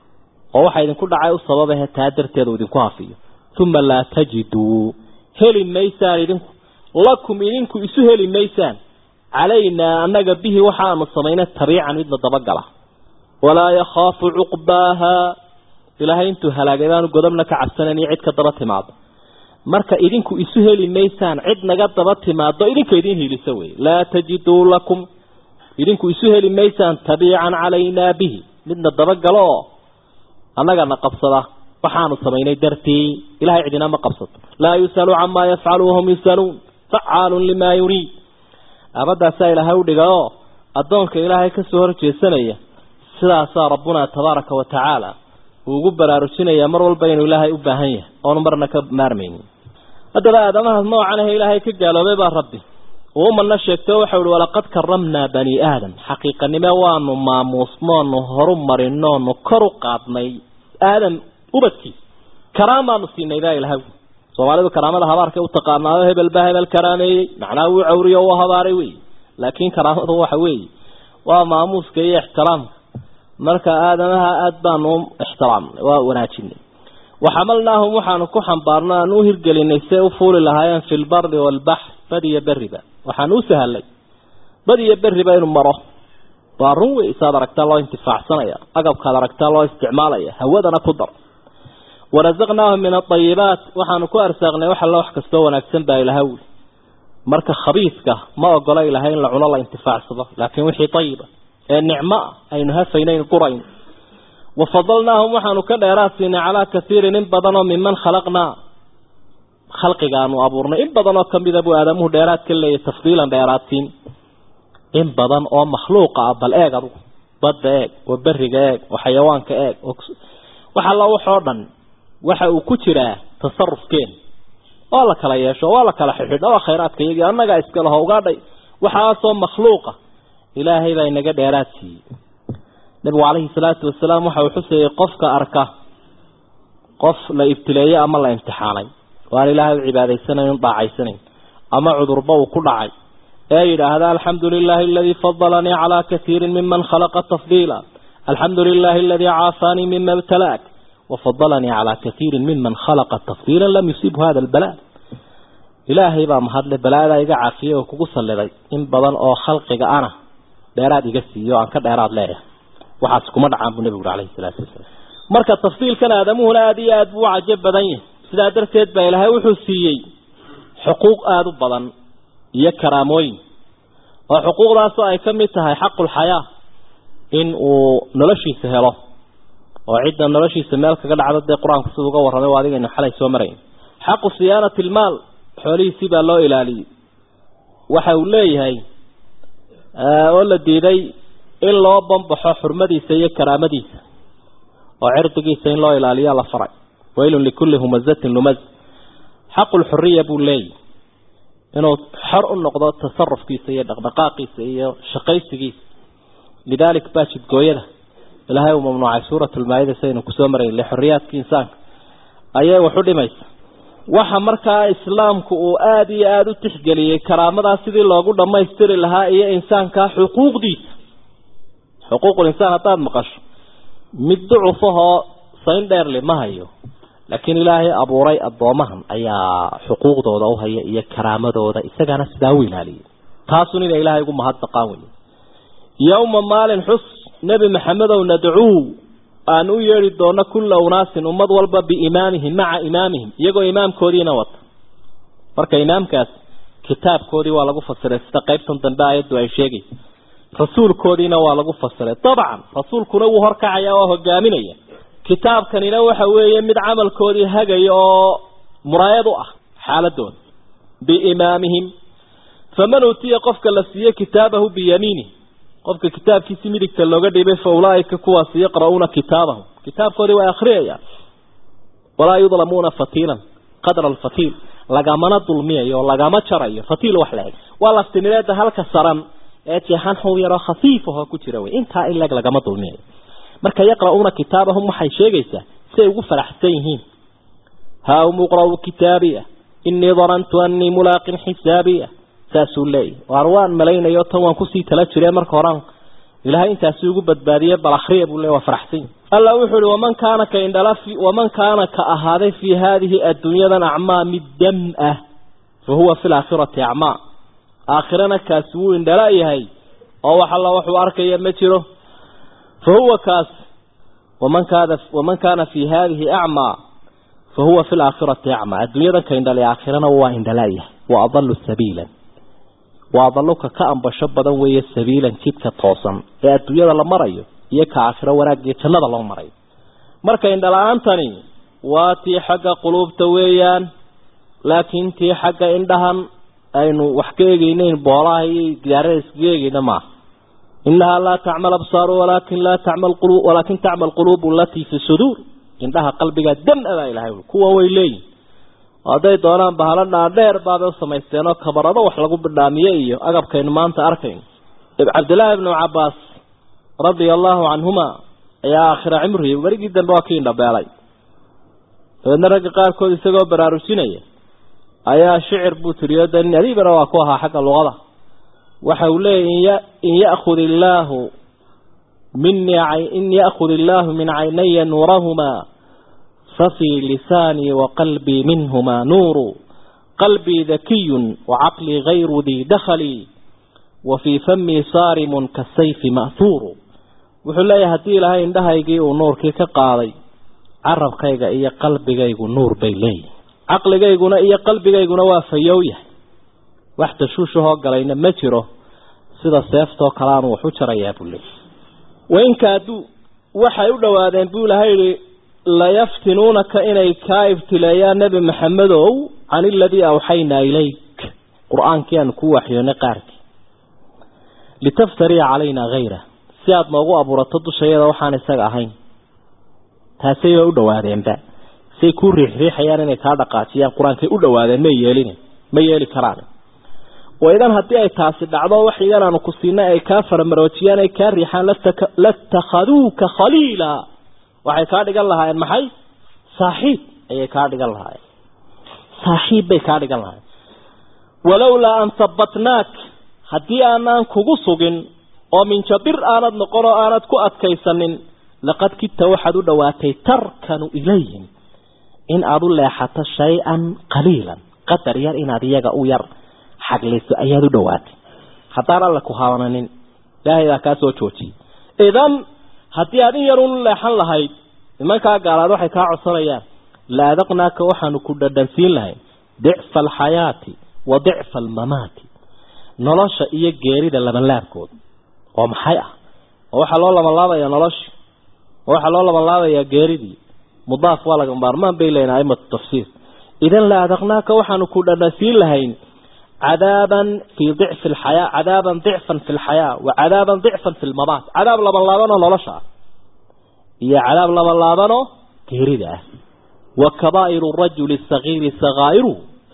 Speaker 2: oo waxaa idinku dhacay u sababahe taa darteeda uu idinku hafiyo uma laa tajiduu heli maysaan idinku lakum idinku isu heli maysaan calaynaa annaga bihi waxaanu samaynay tabiican midna dabagala walaa yakhaafu cuqbaaha ilaahay intuu halaagay baanu godobna ka cabsanayn iyo cid ka daba timaado marka idinku isu heli maysaan cid naga daba timaado idinka idin hiilisa wey laa tajiduu lakum idinku isu heli maysaan tabiican calaynaa bihi midna dabagalo oo annagana qabsada waxaanu samaynay dartii ilahay cidina ma qabsato laa yusalu camaa yafcalu wahum yusaluun facaalun limaa yuriid aabadaasaa ilaahay udhiga oo addoonka ilaahay kasoo horjeesanaya sidaasaa rabbuna tabaaraka wa tacaala uu ugu baraarujinayaa mar walba inuu ilaahay u baahan yahay oonu marna ka maarmaynin haddaba aadamaha noocan ahe ilaahay ka gaaloobay baa rabbi uu umana sheegto waxau ihi walaqad karamnaa bani aadam xaqiiqanime waanu maamuusnoonu horu marinoonu kor u qaadnay aadam ubadkiisa karaamaanu siinay baa ilahay soomaalidu karaamada habaarkay u taqaanaayo hebel baa hebel karaameeyey macnaha wuu cawriyo u habaaray wey laakiin karaamadu waxa weeye waa maamuuska iyo ixtiraamka marka aadamaha aada baanu ixtiraamnay waa wanaajinay waxamalnaahum waxaanu ku xambaarno aan u hirgelinay say u fuuli lahaayeen fi lbari waalbaxr badiyo beriba waxaanu u sahalay badiyo beriba inuu maro waa run wey isaad aragtaa loo intifaacsanaya agabkaad aragtaa loo isticmaalaya hawadana ku dar warazaqnaahum min aayibaat waxaanu ku arsaaqnay wax alla wax kastoo wanaagsan baa ilaha wuli marka khabiiska ma ogola ilahay in la cuno la intifaacsado laakiin wixii ayiba ee nicmo ah aynu hafaynayn qurayn wafadalnaahum waxaanu ka dheeraad siinay calaa kaiirin in badanoo miman khalaqnaa khalqigaanu abuurnay in badan oo kamida buu aadamuhu dheeraad ka leeyahy tafdiilan dheeraadsiin in badan oo makhluuqa ah bal eeg adugu badda eeg oo beriga eeg oo xayawaanka eeg wax alla waxoo dhan waxa uu ku jiraa tasarufkeen waa la kala yeesho waa la kala xidhidho waa khayraadka iyagii annagaa iska laho ugaadhay waxaasoo makhluuqa ilaahay baa inaga dheeraad siiyey nabigu calayhi salaatu wasalaam waxa uu xuseeyey qofka arka qof la ibtileeyey ama la imtixaanay oo aan ilaahay u cibaadaysanayn u dhaacaysanayn ama cudurba uu ku dhacay ee yidhaahda alxamdu lilahi aladii fadalanii calaa kaiirin miman khalaqa tafdiila alxamdu lilahi aladii caafaanii mima ibtalaak wafadalanii calaa kaiirin miman khalaqa tafdiila lam yusibhu hada albala ilaahay baa mahadle balaadaa iga caafiyey oo kugu salliday in badan oo khalqiga ana dheeraad iga siiyo aan ka dheeraad leeyahay waxaas kuma dhacaan buu nebigu uri alayhi salaatu wasalaam marka tafdiilkan aadamuhuna aada iyo aada buu u cajo badan yahay sidaa darteed baa ilaahay wuxuu siiyey xuquuq aada u badan iyo karaamooyin oo xuquuqdaasoo ay ka mid tahay xaqulxayaa in uu noloshiisa helo oo cidda noloshiisa meel kaga dhacdo dee qur-aanku siduu uga warramay waa adigaynu xalay soo marayn xaqu siyaanati ilmaal xoolihiisii baa loo ilaaliyey waxa uu leeyahay oo la diiday in loo bambaxo xurmadiisa iyo karaamadiisa oo cirdigiisa in loo ilaaliya la faray waylun likulli humazatin lumaz xaqulxuriya buu leeyahy inuu xor u noqdo tasarufkiisa iyo dhaqdhaqaaqiisa iyo shaqaysigiisa lidaalik baa jidgooyada ilaahay uu mamnuucay suurat lmaayida saynu kusoo marayn lixoriyaadka insaanka ayay wax u dhimaysa waxa markaa islaamku uu aada iyo aada u tixgeliyey karaamadaa sidii loogu dhammaystiri lahaa iyo insaankaa xuquuqdiisa xuquuqul insaan haddaad maqasho mid ducufahoo sayn dheerli ma hayo laakiin ilaahay abuuray addoomahan ayaa xuquuqdooda u haya iyo karaamadooda isagana sidaa u ilaaliyay taasun inay ilaahay ugu mahadnaqaan wey yowma maalin xus nebi maxamedow nadcuu aan u yeedhi doono kulla unaasin ummad walba biimaamihim maca imaamihim iyagoo imaamkoodiina wata marka imaamkaas kitaabkoodii waa lagu fasiray sida qaybtan dambe aayaddu ay sheegaysa rasuulkoodiina waa lagu fasiray dabcan rasuulkuna wuu horkacaya oo hogaaminaya kitaabkanina waxa weeye mid camalkoodii hagaya oo muraayad u ah xaaladooda biimaamihim faman uutiya qofka la siiye kitaabahu biyamiinih qofka kitaabkiisi midigta looga dhibay fa ulaaika kuwaasi yaqra'uuna kitaabahum kitaabkoodii way akhriyayaan walaa yudlamuuna fatiilan qadra alfatiil lagamana dulmiyayo lagama jarayo fatiil wax laeg waa laftimireeda halka saran ee jeexan xub yaroo khafiif ahoo ku jira wey intaa in leg lagama dulmiyayo marka yaqra'uuna kitaabahum waxay sheegaysaa siay ugu faraxsan yihiin haa um iqra'uu kitaabiya inii danantu anii mulaaqin xisaabiya saasuu leeyahy waar waan malaynayo tan waan kusii tala jire marka horaan ilahay intaasi ugu badbaadiye bal akhriya buu le waa faraxsan yihi alla wuxuu uhi waman kaana ka indhala waman kaana ka ahaaday fii haadihi adduunyadan acmaa mid dam ah fa huwa fi laakhirati acmaa aakhirana kaasi wuu indhala yahay oo wax alla waxuu arkaya ma jiro fa huwa kaas waman kaana waman kaana fii haadihi acmaa fa huwa fi laakhirati acmaa adduunyadan ka indhalay aakhirana waa indhala yahay wa adalu sabiilan waa daluka ka ambasho badan weeye sabiilan jidka toosan ee adduunyada la marayo iyo ka aakhiro wanaag iyo jannada loo marayo marka indhala-aantani waa tii xagga quluubta weeyaan laakiin tii xagga indhahan aynu wax ka eegeyneyn boolaha iyo gidaarada iskaga eegeyna maaha inahaa laa tacmal absaaru walaakin laa tacmal qulu walaakin tacmal quluubu alatii fi suduur indhaha qalbiga dam-a baa ilahay ui kuwa way leeyihin hadday doonaan bahalo dhaadheer baabay u samaysteen oo kabarado wax lagu bidhaamiye iyo agabkaynu maanta arkayno cabdillaahi ibnu cabaas radia allahu canhuma ayaa aakhira cimrihi werigii dambe waa kii indhabeelay dabeedna ragga qaarkood isagoo baraarujinaya ayaa shicir buu tiriyo de nin adiibana waa ku ahaa xagga luqada waxa uu leeyahy in ya'khud illaahu minii in ya'khud illaahu min caynaya nuurahumaa fafii lisaanii waqalbii minhumaa nuuru qalbii dakiyun wacaqlii gayru dii dakhalii wa fii famii saarimun kasayfi ma'huuru wuxuu leeyahay haddii ilaahay indhahaygii uu nuurkii ka qaaday carabkayga iyo qalbigaygu nuur bay leeyihin caqligayguna iyo qalbigayguna waa fayow yahay wax tashuushahoo galayna ma jiro sida seeftoo kale aanu wax u jarayaa buu leeyay wainkaaduu waxay u dhowaadeen buu ilahay yihi layaftinuunaka inay kaa ibtileeyaan nebi maxamedow can iladii awxaynaa ilayk qur-aankii aanu kuu waxyoonay qaarkii litaftaria calaynaa hayra si aada noogu abuurato dushayada waxaan isaga ahayn taasay u dhawaadeenba say kuu riixriixayaan inay kaa dhaqaajiyaan qur-aankay u dhawaadeen may yeelin ma yeeli karaan waidan haddii ay taasi dhacdo wax igan aanu ku siinay ay kaa faramaroojiyaan ay kaa riixaan latakhaduuka khaliila waxay kaa dhigan lahaayeen maxay saaxiib ayay kaa dhigan lahaayeen saaxiib bay kaa dhigan lahaayeen walowlaa an habbatnaak haddii aanaan kugu sugin oo minjabir aanad noqon oo aanad ku adkaysanin laqad kidta waxaad u dhowaatay tarkanu ilayhim in aada u leexato shay-an qaliilan qadar yar inaad iyaga u yar xagliso ayaad u dhowaatay haddaan alla ku haabananin ilaahay baa kaa soo joojiyay idan haddii aad in yar unu leexan lahayd nimankaa gaalaad waxay kaa codsanayaan la adaqnaaka waxaanu ku dhadhansiin lahayn dicfa alxayaati wa dicfa almamaati nolosha iyo geerida labanlaabkooda oo maxay ah oo waxaa loo labanlaabayaa noloshii oo waxaa loo labanlaabayaa geeridii mudaaf waa laga maarmaan bay leeyihin aimatu tafsiir idan la adaqnaaka waxaanu ku dhadhansiin lahayn cadaaban fii dicfi alxayaa cadaaban dicfan fi lxayaa wa cadaaban dicfan fi lmamaat cadaab labanlaabanoo nolosha ah iyo cadaab labanlaabanoo geerida ah wa kabaa'iru rajuli sagiiri sakaa'iru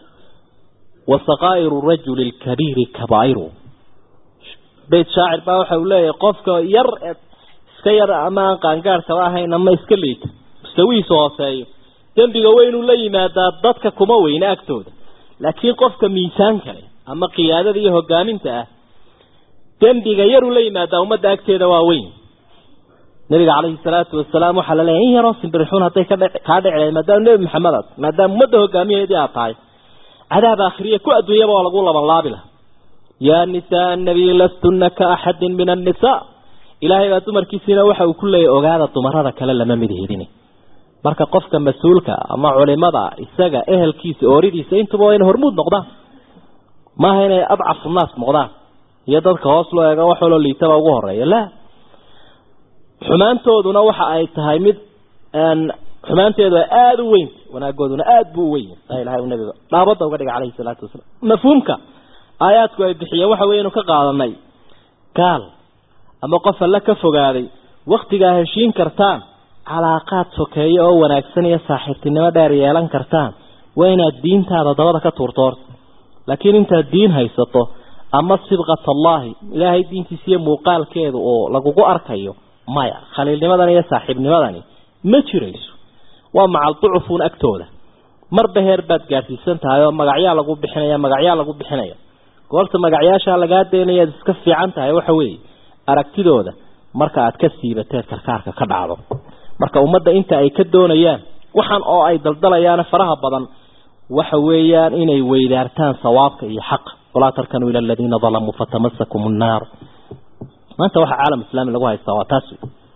Speaker 2: wa sakaa'iru rajuli lkabiiri kabaa'iru beyt shaacir baa waxa uu leeyahay qofka yar iska yar ama aan qaangaarhkaba ahayn ama iska liita mustawihiisa hooseeyo dembiga weynuu la yimaadaa dadka kuma weyne agtooda laakiin qofka miisaan kale ama qiyaadada iyo hogaaminta ah dembiga yaruu la yimaadaa ummadda agteeda waa weyn nabiga calayhi salaatu wasalaam waxaa la leeyahy in yaroo simbirixuun hadday ka kaa dhici maadaama nebi maxamed aad maadaama ummadda hogaamiyaheedii aad tahay cadaab aakhiriya ku adduunyaba oo lagu labanlaabi laha yaa nisaa annabiy lastuna ka axadin min annisaa ilaahay baa dumarkiisiina waxa uu ku leeyahy ogaada dumarada kale lama mid hidini marka qofka mas-uulka ama culimada isaga ehelkiisa ooridiisa intuba waa inay hormuud noqdaan maaha inay adcafu naas noqdaan iyo dadka hoos loo eego waxooloo liitaba ugu horeeya la xumaantooduna waxa ay tahay mid xumaanteedu ay aada u weynta wanaagooduna aada buu u weyn saa ilahay u nabiga dhaabadda uga dhiga calayhi salaatu wasalaam mafhuumka aayaadku ay bixiyeen waxa wey inu ka qaadanay gaal ama qof alle ka fogaaday waktigaa heshiin kartaan calaaqaad sokeeyo oo wanaagsan iyo saaxiibtinimo dheer yeelan kartaan waa inaad diintaada dabada ka tuurto horta laakiin intaad diin haysato ama sibqat allaahi ilaahay diintiisa iyo muuqaalkeedu oo lagugu arkayo maya khaliilnimadani iyo saaxiibnimadani ma jirayso waa macal ducufuun agtooda marba heer baad gaadhsiisan tahay oo magacyaa lagu bixinaya magacyaa lagu bixinaya goorta magacyaashaa lagaa daynayaad iska fiican tahay waxa weeye aragtidooda marka aad ka siibateed karkaarka ka dhacdo marka ummadda inta ay ka doonayaan waxaan oo ay daldalayaan faraha badan waxa weeyaan inay weydaartaan sawaabka iyo xaqa walaa tarkanuu ila aladiina dalamuu fatamasakum nnaar maanta waxa caalam islaami lagu haystaa waa taas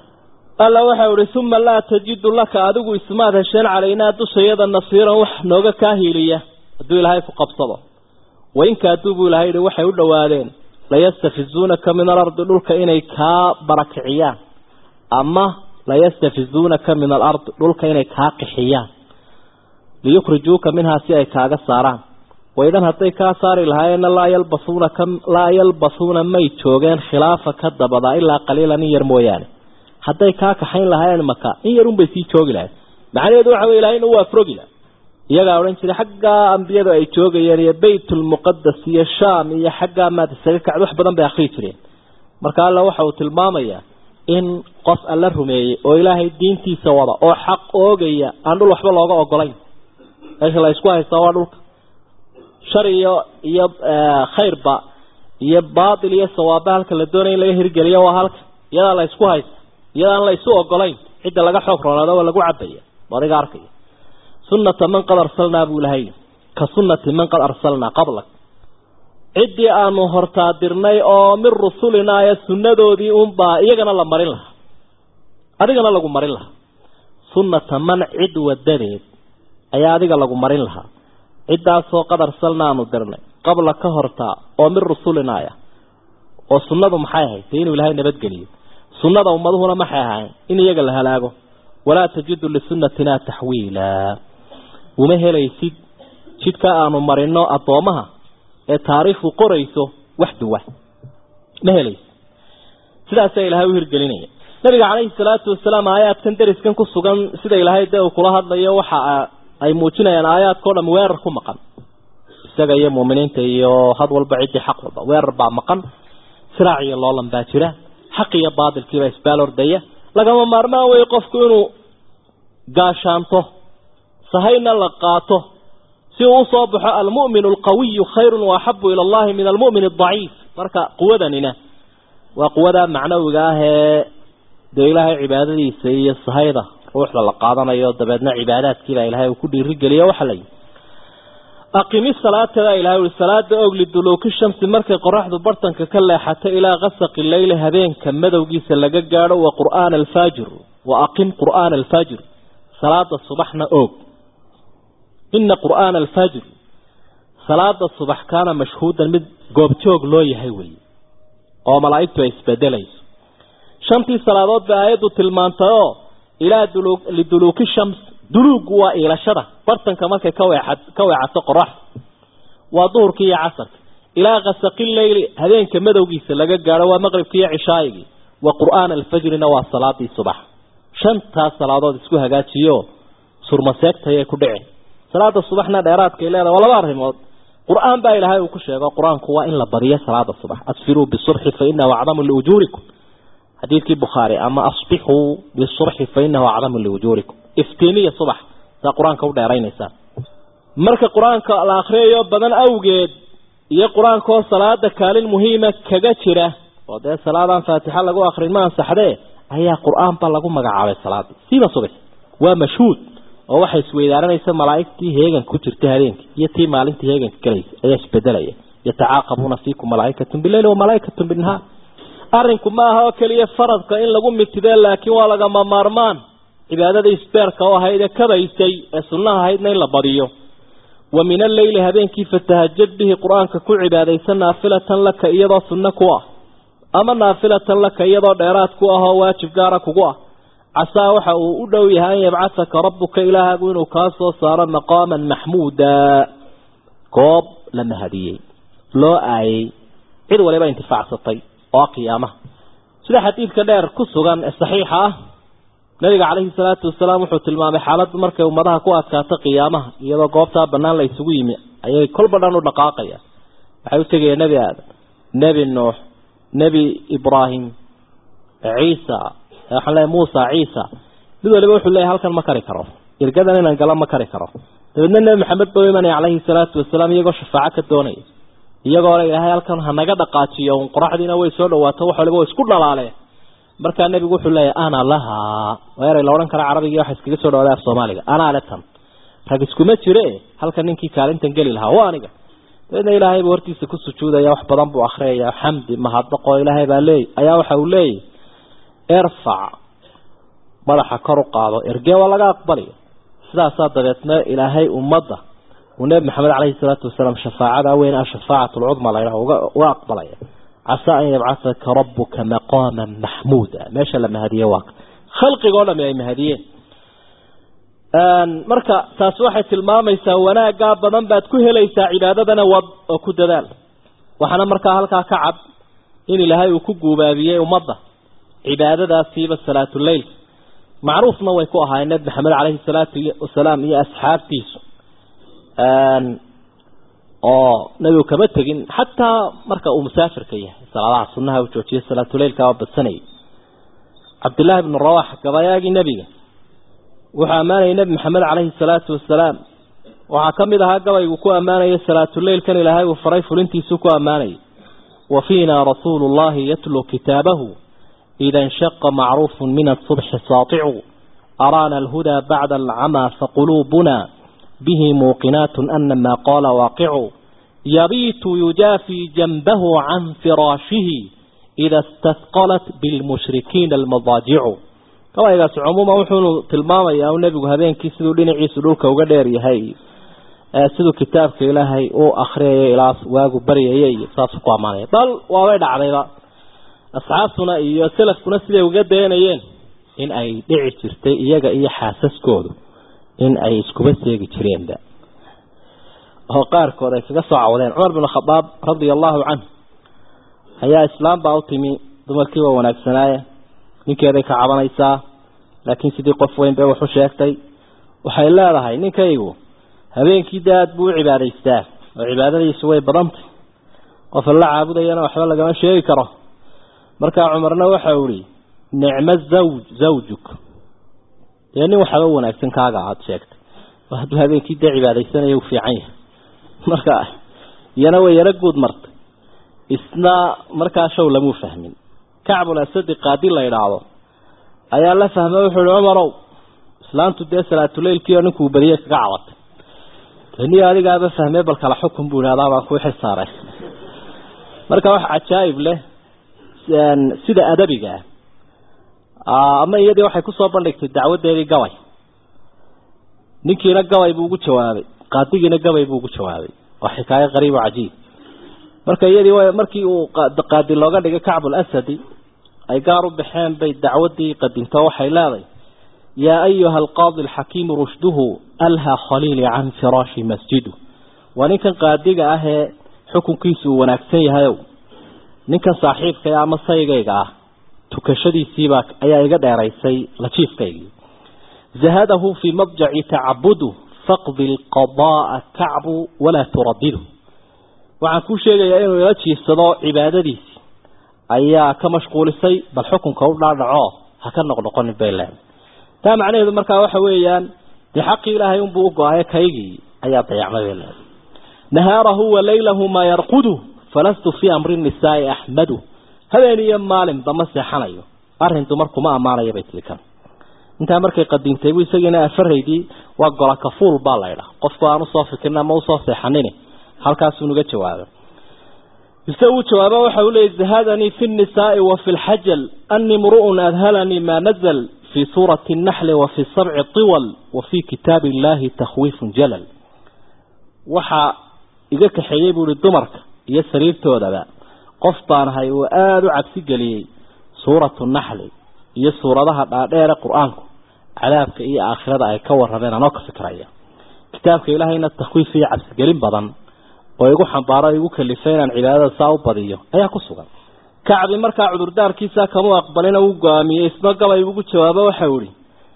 Speaker 2: alla waxa uhi uma laa tajidu laka adigu ismaad hesheen calaynaa dushayada nasiiran wax nooga kaa hiiliya hadduu ilaahay ku qabsado wainka hadduu buu ilahay yihi waxay u dhowaadeen layastafizuunaka min alardi dhulka inay kaa barakiciyaan ama layastafizuunaka min alardi dhulka inay kaa qixiyaan liyukhrijuuka minhaa si ay kaaga saaraan waidan hadday kaa saari lahaayeenna laa yalbasuuna ka laa yalbasuuna may joogeen khilaafa ka dabadaa ilaa qaliilan in yar mooyaane hadday kaa kaxayn lahaayeen maka in yarunbay sii joogi lahayn macnaheedu waxa wey ilahay inuu waa frogi laha iyagaa odhan jiray xaggaa ambiyadu ay joogayeen iyo baytulmuqadas iyo shaam iyo xaggaa maad isaga kacd wax badan bay akrii jireen marka alla waxa uu tilmaamayaa in qof alla rumeeyey oo ilaahay diintiisa wada oo xaq oogaya aan dhul waxba looga ogolayn meesha la isku haystaa waa dhulka shar iyo iyo khayrba iyo baatil iyo sawaaba halka la doonaya in laga hirgeliyo waa halka iyadaa la isku haysta iyadaan la isu ogolayn cidda laga xoog roonaado waa lagu cabaya adiga arkaya sunata man qad arsalnaa buu ilahay ka sunati man qad arsalnaa qablak ciddii aanu hortaadirnay oo min rusulinaa ee sunnadoodii unbaa iyagana la marin lahaa adigana lagu marin lahaa sunata man cid wadadeed ayaa adiga lagu marin lahaa ciddaasoo qad arsalna aanu dirnay qabla ka hortaa oo min rusulinaaya oo sunnadu maxay ahayd dee inuu ilaahay nabadgeliyo sunnada ummaduhuna maxay ahayn in iyaga la halaago walaa tajidu lisunnatina taxwiila uma helaysid jidka aanu marino addoomaha ee taariikhdu qorayso wax duwa ma helaysid sidaasaa ilaahay u hirgelinaya nabiga calayhi salaatu wasalaam aayaadkan deriskan ku sugan sida ilaahay dee uu kula hadlayo waxa ay muujinayaan aayaadkao dham weerar ku maqan isaga iyo muuminiinta iyo had walba ciddii xaq walba weerar baa maqan siraac iyo loolan baa jira xaq iyo baadilkiibaa isbaal ordaya lagama maarmaan wey qofku inuu gaashaanto sahayna la qaato si uu usoo baxo almu'min alqawiyu khayrun waaxabu ila allahi min almu'min adaciif marka quwadanina waa quwada macnawiga ah ee dee ilaahay cibaadadiisa iyo sahayda ruuxda la qaadanayo dabeedna cibaadaadkiibaa ilahay uu ku dhiirigeliyo waxa layihi aqimi salaatadaa ilahay ui salaada og liduluuki shamsi markay qoraxdu bartanka ka leexato ilaa kasaqi leyli habeenka madowgiisa laga gaadho wa qur'aana alfaajir wa aqim qur'aana alfaajir salaada subaxna og ina qur'aana alfaajir salaada subax kaana mashhuudan mid goobjoog loo yahay weeye oo malaa'igtu ay isbedelayso shantii salaadood bay aayaddu tilmaantay oo ilaa liduluuki shams duluugu waa iilashada bartanka markay ka weexa ka weecato qoraxda waa duhurkii iyo casarka ilaa kasaqi leyli habeenka madowgiisa laga gaadho waa maqribkii iyo cishaayigii wa qur'aana alfajrina waa salaadii subax shantaas salaadood isku hagaajiyo surmaseegtayay ku dhici salaada subaxna dheeraadkay leedahay waa laba arrimood qur-aan baa ilaahay uu ku sheego qur-aanku waa in la badiyo salaada subax asfiruu bisurxi fa inahu acdamu liujuurikum xadiidkii bukhaari ama asbixuu bisurxi fa inahu acdamu liujuurikum iftiimiya subax saa qur-aanka u dheeraynaysaa marka qur-aanka la akriyayo badan awgeed iyo qur-aankaoo salaada kaalin muhiima kaga jira oo dee salaadaan faatixa lagu akrin ma ansaxdee ayaa qur-aanba lagu magacaabay salaada siiba subax waa mashhuud oo waxay isweydaaranaysa malaa'igtii heeganka ku jirta habeenkii iyo tii maalintii heeganka galaysa ayaa isbedelaya yatacaaqabuuna fiikum malaa'ikatun bileyli wa malaa'ikatun binnahaar arrinku ma aha oo keliya faradka in lagu mitidee laakiin waa lagama maarmaan cibaadada isbeerka oo ahayd ee kabaysay ee sunnaha ahaydna in la badiyo wa min alleyli habeenkii fatahajad bihi qur-aanka ku cibaadaysa naafilatan laka iyadoo sunno ku ah ama naafilatan laka iyadoo dheeraad ku ah oo waajib gaara kugu ah casaa waxa uu u dhow yahay an yabcataka rabbuka ilaahagu inuu kaa soo saaro maqaaman maxmuuda goob la mahadiyey loo aayey cid waliba intifaacsatay oo qiyaamaha sida xadiidka dheer ku sugan ee saxiixa ah nabiga calayhi salaatu wasalaam wuxuu tilmaamay xaaladdu markay ummadaha ku adkaato qiyaamaha iyadoo goobtaa bannaan la isugu yimi ayay kolba dhan u dhaqaaqayaan waxay u tegayeen nebi aadam nebi nuux nebi ibraahim ciisa waxaan leeyahay muusa ciisa mid waliba wuxuu leeyahay halkan ma kari karo irgadan inaan galo ma kari karo dabeedna nebi maxamed buu imanaya calayhi salaatu wasalaam iyagoo shafaaco ka doonaya iyagoo le ilaahay halkan ha naga dhaqaajiyo un qoraxdiina way soo dhawaato wax waliba way isku dhalaaleen markaa nebigu wuxuu leeyahay ana lahaa waa eray la odhan kara carabigii waxa iskaga soo dhawaaday af soomaaliga anaa le tan rag iskuma jire halka ninkii kaalintan geli lahaa waa aniga dabeedna ilaahay buu hortiisa ku sujuudaya wax badan buu akhriyaya xamdi mahadnaqoo ilaahay baa leey ayaa waxa uu leeyahy erfac madaxa kor u qaado ergee waa laga aqbalaya sidaasaa dabeedna ilaahay ummadda uu nebi maxamed caleyhi salaatu wasalaam shafaacada weyn ah shafaacat lcudma la yidhaho uga aqbalaya casaa an yabcahaka rabuka maqaaman maxmuuda meesha la mahadiye waa khalqiga o dhami ay mahadiyeen marka taasi waxay tilmaamaysaa wanaaggaa badan baad ku helaysaa cibaadadana wad oo ku dadaal waxaana markaa halkaa ka cad in ilaahay uu ku guubaabiyey ummadda cibaadadaasiiba salaatuleylka macruufna way ku ahaayeen nebi maxamed caleyhi salaatu wasalaam iyo asxaabtiisu oo nebigu kama tegin xataa marka uu musaafirka yahay salaadaha sunaha u joojiyay salaatuleylka oo badsanayay cabdillaahi bnu rawax gabayaagii nebiga wuxuu ammaanayay nebi maxamed caleyhi salaatu wasalaam waxaa ka mid ahaa gabaygu ku ammaanaya salaatuleylkan ilaahay uu faray fulintiisuu ku ammaanayay wa fiina rasuulu llahi yatluu kitaabahu ida inshaqa macruufu min asubxi saaticu araana alhudaa bacda alcamaa faquluubuna bihi muuqinaat ana maa qaala waaqicu yabiitu yujaafii janbahu can firaashihi ida istahqalat bilmushrikiina almadaajicu gabaygaasi cumuuman wuxuunu tilmaamayaa u nebigu habeenkii siduu dhinaciisu dhulka uga dheer yahay siduu kitaabka ilaahay u akriyaya ilaa waagu baryaya iyo saasuu ku ammaanaya bal waabay dhacdayba asxaabtuna iyo selafkuna siday uga dayanayeen in ay dhici jirtay iyaga iyo xaasaskoodu in ay iskuba seegi jireenba oo qaarkood ay kaga soo cawdeen cumar bin khadaab radia allahu canhu ayaa islaam baa u timi dumarkii waa wanaagsanaaye ninkeeday ka cabanaysaa laakiin sidii qof weyn bay waxu sheegtay waxay leedahay ninkaygu habeenkii de aad buu u cibaadaystaa oo cibaadadiisu way badantay qof alla caabudayana waxba lagama sheegi karo markaa cumarna waxau ihi nicmo zawj zawjuk dee nin waxaba wanaagsan kaaga aada sheegtay oo hadduu habeenkii dee cibaadaysanaya u fiican yahay marka iyana way yaro guud martay isna markaa show lamuu fahmin kacbul asadi qaadi la idhaahdo ayaa la fahmay wuxuu ihi cumarow islaantu dee salaatuleylkii oo ninkuu beriye kaga cabatay deni adigaaba fahmee bal kala xukun buu ihahdaa baan kuu xilsaaray marka wax cajaa'ib leh sida adabiga ah ama iyadii waxay kusoo bandhigtay dacwadeedii gabay ninkiina gabay buu ugu jawaabay qaadigiina gabay buu ugu jawaabay waa xikaayo qariib oo cajiib marka iyadii markii uu qaadi looga dhigay kacbul asadi ay gaar u baxeen bay dacwadii qadinto waxay leedahay yaa ayuha alqaadi alxakiimu rushduhu alha khaliili can firaashi masjidu waa ninkan qaadiga ah ee xukunkiisu uu wanaagsan yahayow ninkan saaxiibkaya ama saygayga ah tukashadiisiibaa ayaa iga dheeraysay lajiifkaygii zahadahu fii madjaci tacabudu faqdi lqadaaa kacbu walaa turadidu waxaan kuu sheegayaa inuu ila jiifsado cibaadadiisi ayaa ka mashquulisay bal xukunka u dhaadhaco ha ka noqnoqonin bay leedahay taa macnaheedu markaa waxa weeyaan dee xaqii ilaahay unbuu u go-aye kaygii ayaa dayacmay bay leedahay nahaarahu wa laylahu maa yarqudu falastu fii amri nisaai axmadu habeen iyo maalinba ma seexanayo arrin dumarkuma ammaanaya bay tiri kan intaa markay qadiimtay bu isagiina afaraydii waa gola kafuul baa la ydhaa qofku aan usoo fikirin ama usoo seexanin halkaasuu nuga jawaaba ise uu jawaaba waxa uu leeyay zahadanii fi nnisaai wa fi lxajal ani mru'un adhalanii ma nazl fi suurati الnaxli wa fi sabci tiwal wa fi kitaabi illahi takhwiifun jalal waxaa iga kaxeeyey buu ihi dumarka iyo sariirtoodaba qof baan ahay uu aada u cabsi geliyey suuratu naxli iyo suuradaha dhaadheere qur-aanku cadaabka iyo aakhirada ay ka warrameen anoo ka fikraya kitaabka ilaahayna takhwiif iyo cabsigelin badan oo igu xambaaro igu kalifay inaan cibaadada saa u badiyo ayaa ku sugan kacbi markaa cudurdaarkiisa kama aqbalina uu go-aamiyey isna gabay ugu jawaabo waxau ihi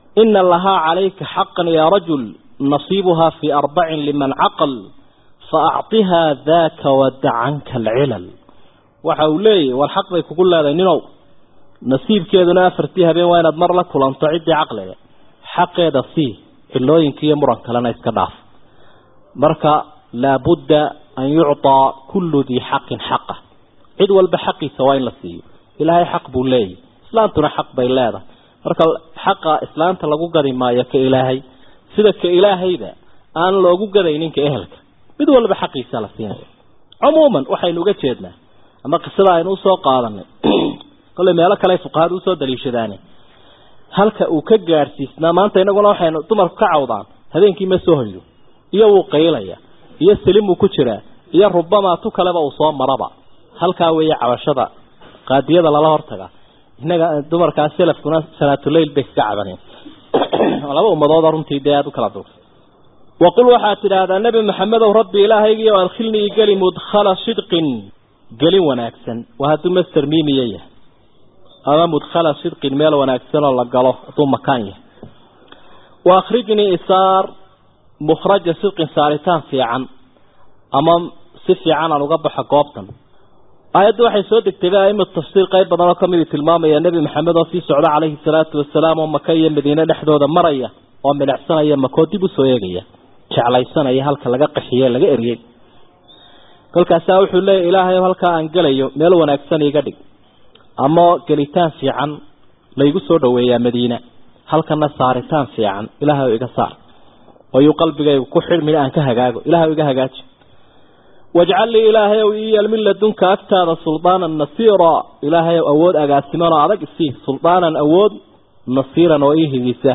Speaker 2: ina lahaa calayka xaqan yaa rajul nasiibuhaa fii arbacin liman caqal faacطihaa daaka wada canka alcilal waxa uu leeyahy war xaq bay kugu leedahay ninow nasiibkeeduna afartii habeen waa inaad mar la kulanto ciddii caqliga xaqeeda sii cilooyinka iyo muran kalena iska dhaaf marka laabudda an yucطaa kullu dii xaqin xaqa cid walba xaqiisa waa in la siiyo ilaahay xaq buu leeyahy islaantuna xaq bay leedahay marka xaqa islaanta lagu gadi maayo ka ilaahay sida ka ilaahayda aan loogu gadaynin ka ehelka mid walba xaqiisa la siinaya cumuuman waxaynu uga jeednaa ama qisada aynu usoo qaadanay kolley meelo kale fuqahadu usoo daliishadaane halka uu ka gaadhsiisnaa maanta inaguna waxaynu dumarku ka cawdaan habeenkii ma soo hoydo iyo wuu qaylaya iyo salimuu ku jiraa iyo rubamaa tu kaleba uu soo maraba halkaa weeye cabashada qaadiyada lala hortaga innaga dumarkaas salafkuna salaatuleyl bay kaga cabaneen laba ummadooda runtii dee aada u kala dursa waqul waxaad tidhaahdaa nebi maxamedow rabbi ilaahaygiio adkhilnii geli mudkhala sidqin gelin wanaagsan waa hadduu master mimiya yahay ama mudkhala sidqin meel wanaagsan oo la galo hadduu makaan yahay wa akhrijnii isaar mukhraja sidqin saaritaan fiican ama si fiican aan uga baxo goobtan aayaddu waxay soo degtay ba aimatu tafsiir qayb badan oo kamidi tilmaamaya nebi maxamed oo sii socda calayhi salaatu wasalaam oo maka iyo madiine dhexdooda maraya oo milicsanaya makoo dib usoo eegaya jeclaysanaya halka laga qaxiye laga eriyey kolkaasaa wuxuu leeyahy ilaahay halkaa aan gelayo meel wanaagsan iga dhig ama gelitaan fiican laygu soo dhaweeyaa madiina halkana saaritaan fiican ilaahay iga saar oyuu qalbigaygu ku xidhmin aan ka hagaago ilahay iga hagaaji wajcal lii ilaahay ow ii yeel min ladunka agtaada suldaanan nasiira ilaahay ow awood agaasiman oo adag isii suldaanan awood nasiiran oo ii higisa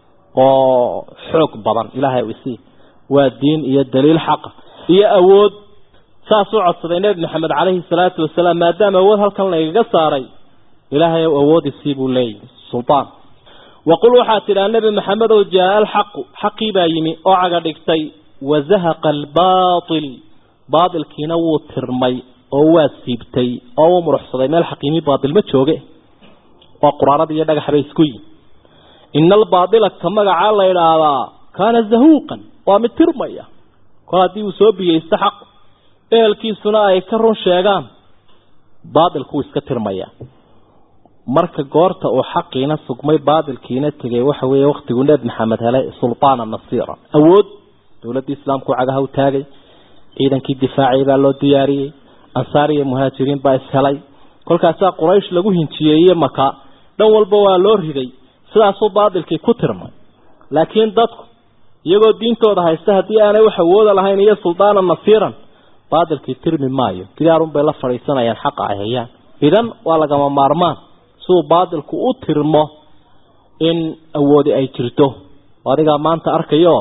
Speaker 2: oo xoog badan ilaahay ow isii waa diin iyo daliil xaqa iyo awood saas u codsaday nebi maxamed calayhi salaatu wasalaam maadaama awood halkan laygaga saaray ilaahay ow awood isii buu leeyahy suldaan waqul waxaad tidhaha nebi maxamed ow jaa alxaqu xaqii baa yimi oo caga dhigtay wazahaqa albaatil baatilkiina wuu tirmay oo waa siibtay oo wuu muruxsaday meel xaqiimi baatil ma jooge waa quraanada iyo dhagax bay isku yihin ina albaatila ka magacaa la idhaahdaa kaana zahuuqan waa mid tirmaya kol haddii uu soo biyeysto xaq ehelkiisuna ay ka run sheegaan baatilkuwuu iska tirmaya marka goorta uu xaqiina sugmay baatilkiina tegay waxa weeye waktiguu nebi maxamed helay sultaana nasiira awood dowladdii islaamku cagaha u taagay ciidankii difaacay baa loo diyaariyey ansaar iyo muhaajiriin baa ishelay kolkaasaa quraysh lagu hinjiyeeye maka dhan walba waa loo riday sidaasuu baatilkii ku tirmay laakiin dadku iyagoo diintooda haysta haddii aanay wax awooda lahayn iyo suldaana nasiiran baatilkii tirmi maayo gidaarun bay la fadhiisanayaan xaqa ay hayaan idan waa lagama maarmaan siduu baatilku u tirmo in awoodi ay jirto adigaa maanta arkayo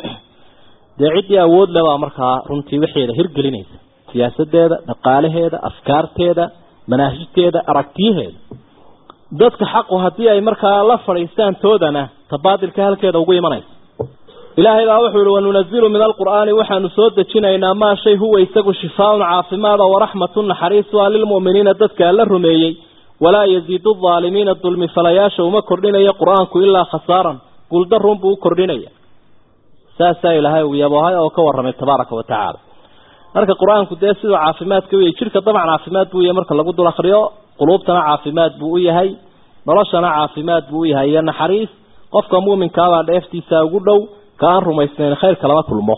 Speaker 2: dee ciddii awood le baa markaa runtii waxeeda hirgelinaysa siyaasadeeda dhaqaalaheeda afkaarteeda manaahijteeda aragtiyaheeda dadka xaqu haddii ay markaa la fadhiistaan toodana ta baatilka halkeeda ugu imanaysa ilaahay baa wuxuu ihi wanunazilu min alqur'aani waxaanu soo dejinaynaa maa shay huwa isagu shifaaun caafimaada waraxmatu naxariisu a lilmu'miniina dadka alla rumeeyey walaa yaziidu aalimiina dulmi falayaasha uma kordhinayo qur-aanku ilaa khasaaran guuldarun buu u kordhinaya saasaa ilaahay uu yaboohay oo ka warramay tabaaraka wa tacaala marka qur-aanku dee siduu caafimaadka u yahay jidhka dabcan caafimaad buu yahay marka lagu dul akriyo quluubtana caafimaad buu u yahay noloshana caafimaad buu u yahay iyo naxariis qofka muuminkaabaa dheeftiisa ugu dhow ka aan rumaysnayn khayrka lama kulmo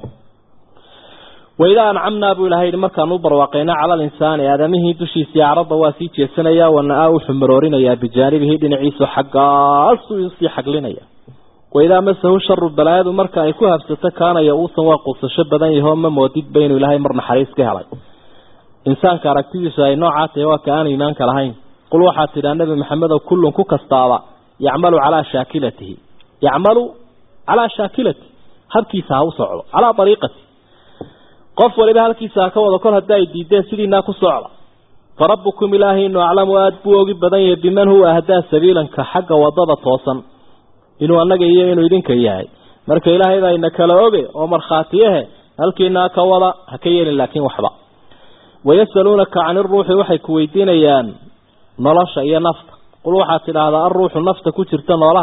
Speaker 2: waidaa ancamnaa buu ilahay yihi markaan u barwaaqayna cala alinsaani aadamihii dushiisii acrada waa sii jeesanaya wana-aa wuxuu maroorinayaa bijaanibihi dhinaciisu xaggaasuu usii xaglinaya waidaa masahu sharu balaayadu marka ay ku habsato kaanaya uusan waa quusasho badan yaho ma moodidba inuu ilaahay mar naxariis ka helay insaanka aragtidiisu ay noocaa tahay waa ka aan iimaanka lahayn qul waxaad tidhaa nebi maxamedow kullun ku kastaaba yacmalu calaa shaakilatihi yacmalu calaa shaakilati habkiisa ha u socdo calaa ariiqati qof waliba halkiisa ha ka wado kol haddii ay diideen sidiinaa ku socda fa rabbukum ilaahaynu aclamu aada buu ogi badan yahay biman huwa ahdaa sabiilanka xagga wadada toosan inuu annaga iyo inuu idinka yahay marka ilaahay baa ina kala oge oo markhaatiyahe halkiinaa ka wada ha ka yeelin laakiin waxba wayasaluunaka cani ruuxi waxay ku weydiinayaan nolosha iyo nafta qul waxaad tidhaahdaa alruuxu nafta ku jirta noolaha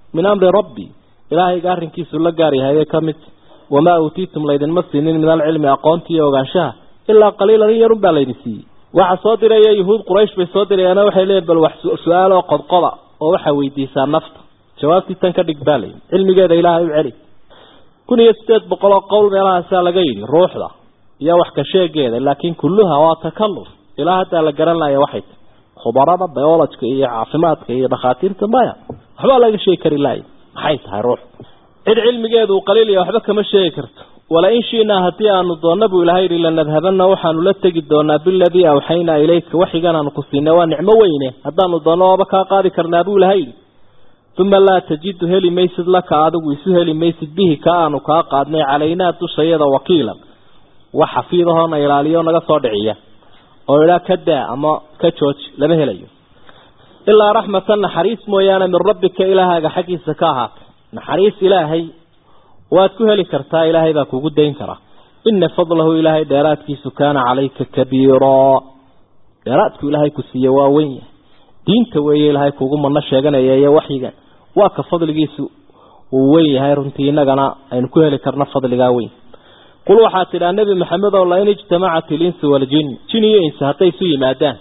Speaker 2: min amri rabbi ilaahayga arrinkiisu la gaar yahay bay ka mid wamaa uutiitum laydinma siinin min alcilmi aqoontii iyo ogaanshaha ilaa qaliilan in yarun baa laydin siiyey waxa soo diraya yuhuud quraysh bay soo dirayaana waxay leeyiin bal wax su-aal oo qodqoda oo waxaa weydiisaa nafta jawaabtii tan ka dhig baa layidhi cilmigeeda ilaahay u celi kun iyo sideed boqol oo qowl meelahaasaa laga yidhi ruuxda iyo wax ka sheegeeda laakiin kulluha waa takalluf ilaa haddaa la garan laya waxay tahy khubarada biolojka iyo caafimaadka iyo dhakhaatiirta maya waxbaa laga sheegi kari laaya maxay tahay ruux cid cilmigeedu uu qaliil iyo waxba kama sheegi karto wala in shiinaa haddii aanu doonna buu ilahay yidhi lanadhabanna waxaanu la tegi doonaa biladii awxaynaa ilayka waxigan aanu ku siinay waa nicmo weyne haddaanu doonno waaba kaa qaadi karnaa buu ilahay yidhi uma laa tajidu heli maysid laka adigu isu heli maysid bihi ka aanu kaa qaadnay calaynaa dushayada wakiilan wax xafiidahoona ilaaliyo naga soo dhiciya oo idhaa ka daa ama ka jooji lama helayo ilaa raxmatan naxariis mooyaane min rabbika ilaahaaga xaggiisa ka ahaatay naxariis ilaahay waad ku heli kartaa ilaahay baa kugu dayn karaa ina fadlahu ilaahay dheeraadkiisu kaana calayka kabiiraa dheeraadku ilaahay ku siiye waa weyn yahay diinta weeye ilaahay kugu mano sheeganaya iyo waxyigan waa ka fadligiisu uu weyn yahay runtii innagana aynu ku heli karno fadligaa weyn qul waxaa tidhaa nebi maxamed oo lain ijtamacat ilinsu waljin jin iyo insi hadday isu yimaadaan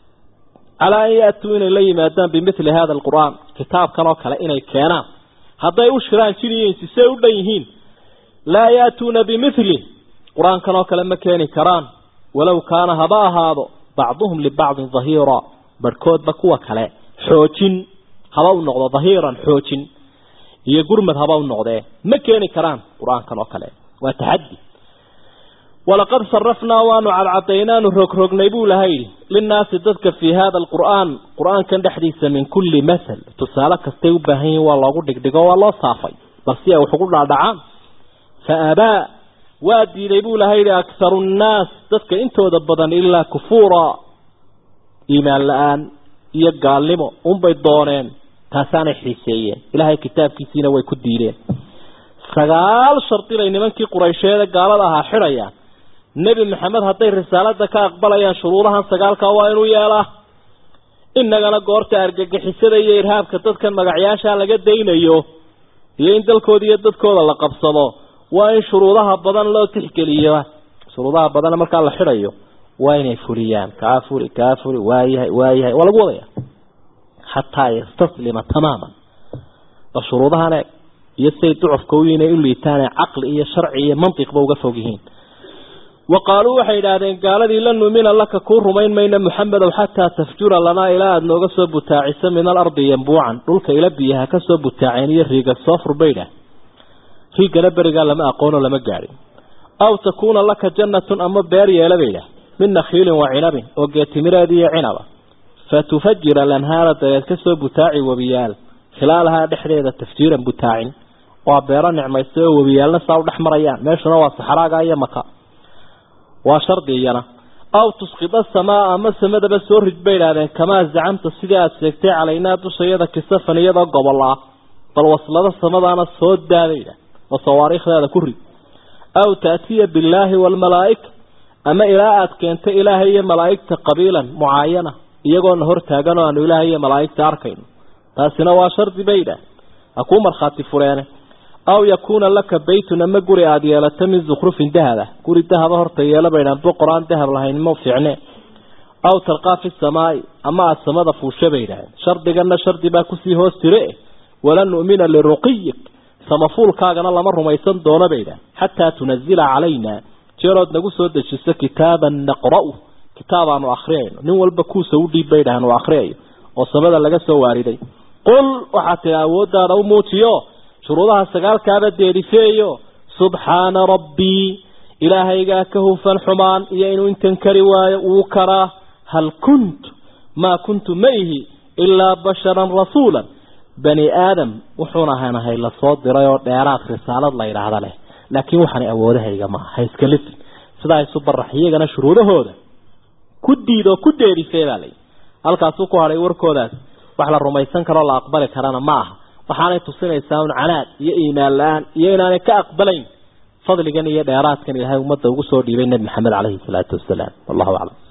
Speaker 2: calaa an yaatuu inay la yimaadaan bimithli hada alqur'aan kitaabkan oo kale inay keenaan hadday u shiraan jin iyo insi say u dhan yihiin laa yaatuuna bimithli qur-aankan oo kale ma keeni karaan walow kaana haba ahaado bacduhum libacdin dahiira barhkoodba kuwa kale xoojin haba u noqdo dahiiran xoojin iyo gurmad haba u noqdee ma keeni karaan qur-aankan oo kale waa taxaddi walaqad sarafnaa waanu cadcadaynaanu rogrognay buu laha yidhi linnaasi dadka fii hada alqur'aan qur-aankan dhexdiisa min kulli mathal tusaale kastay u baahan yihin waa loogu dhigdhigo waa loo saafay bal si ay wax ugu dhaadhacaan fa abaa waa diiday buu laha yidhi akharu nnaas dadka intooda badan ilaa kufuura iimaan la-aan iyo gaalnimo unbay dooneen taasaanay xiiseeyeen ilaahay kitaabkiisiina way ku diideen sagaal shardi bay nimankii quraysheede gaalada ahaa xidhayaan nebi maxamed hadday risaalada ka aqbalayaan shuruudahan sagaalka waa inuu yeelaa innagana goorta argagixisada iyo irhaabka dadkan magacyaasha laga daynayo iyo in dalkooda iyo dadkooda la qabsado waa in shuruudaha badan loo tixgeliyo shuruudaha badan markaa la xidhayo waa inay fuliyaan kaa fuli kaa fuli waayahay waayahay waa lagu wadaya xataa yastaslima tamaaman bal shuruudahan eeg iyo siay ducufka u inay u liitaane caqli iyo sharci iyo mantiqba uga fog yihiin wa qaaluu waxay yidhaahdeen gaaladii lan nuumina laka kuu rumayn mayna muxamedow xataa tafjura lanaa ilaa aada nooga soo butaaciso min alardi yambuucan dhulka ila biyaha ka soo butaaceen iyo riiga soo furbaydha riigana berigaa lama aqoonoo lama gaadhin aw takuuna laka jannatun ama beer yeela baydhah min nakhiilin wa cinabin oo geetimireed iyo cinaba fa tufajira lanhaara dabeed ka soo butaaci webiyaal khilaalahaa dhexdeeda tafjiiran butaacin waa beero nicmaysta oo webiyaalna saa u dhex marayaan meeshuna waa saxraaga iyo maka waa shardi iyana aw tusqida samaa ama samadaba soo rid bay idhahdeen kamaa zacamta sidii aada sheegtay calaynaa dushayada kisafan iyadoo gobol ah bal waslado samadaana soo daadayda oo sawaariikhdeeda ku rid aw taatiya billaahi waalmalaa'ika ama ilaa aada keento ilaahay iyo malaa'igta qabiilan mucaayana iyagoona hor taagan oo aanu ilaahay iyo malaa'igta arkayno taasina waa shardi bay idhaah ha kuu markhaati fureene aw yakuuna laka baytun ama guri aada yeelato min zukhrufin dahab ah guri dahaba horta yeela baydhaan boqor aan dahab lahayn ma fiicne aw talqaa fi samaai ama aada samada fuusha bay idhaaheen shardigana shardi baa kusii hoos jire walan nu'mina liruqiyik samafuulkaagana lama rumaysan doono bay idhaah xataa tunazila calayna jeerood nagu soo dejiso kitaaban naqra'u kitaab aanu akhriyayno nin walba kuusa u dhiib bay idhahan uu akhriyayo oo samada laga soo waariday qul waxaad tidhi awooddaada u muujiyo shuruudaha sagaalkaaba deerifeeyo subxaana rabbii ilaahaygaa ka hufan xumaan iyo inuu intan kari waayo wuu karaa hal kuntu maa kuntu ma ihi ilaa basharan rasuulan bani aadam wuxuuna hanahay lasoo diray oo dheeraad risaalad la yidhaahda leh laakiin waxaana awoodahayga maaha ha iska lisin sidaa isu barax iyagana shuruudahooda ku diid oo ku deerifee baa layihi halkaasuu ku hadhay warkoodaas wax la rumaysan karoo la aqbali karana ma aha waxaanay tusinaysaa un canaad iyo iimaan la-aan iyo inaanay ka aqbalayn fadligan iyo dheeraadkan ilaahay ummadda ugu soo dhiibay nebi maxamed caleyhi salaatu wasalaam wallahu aclam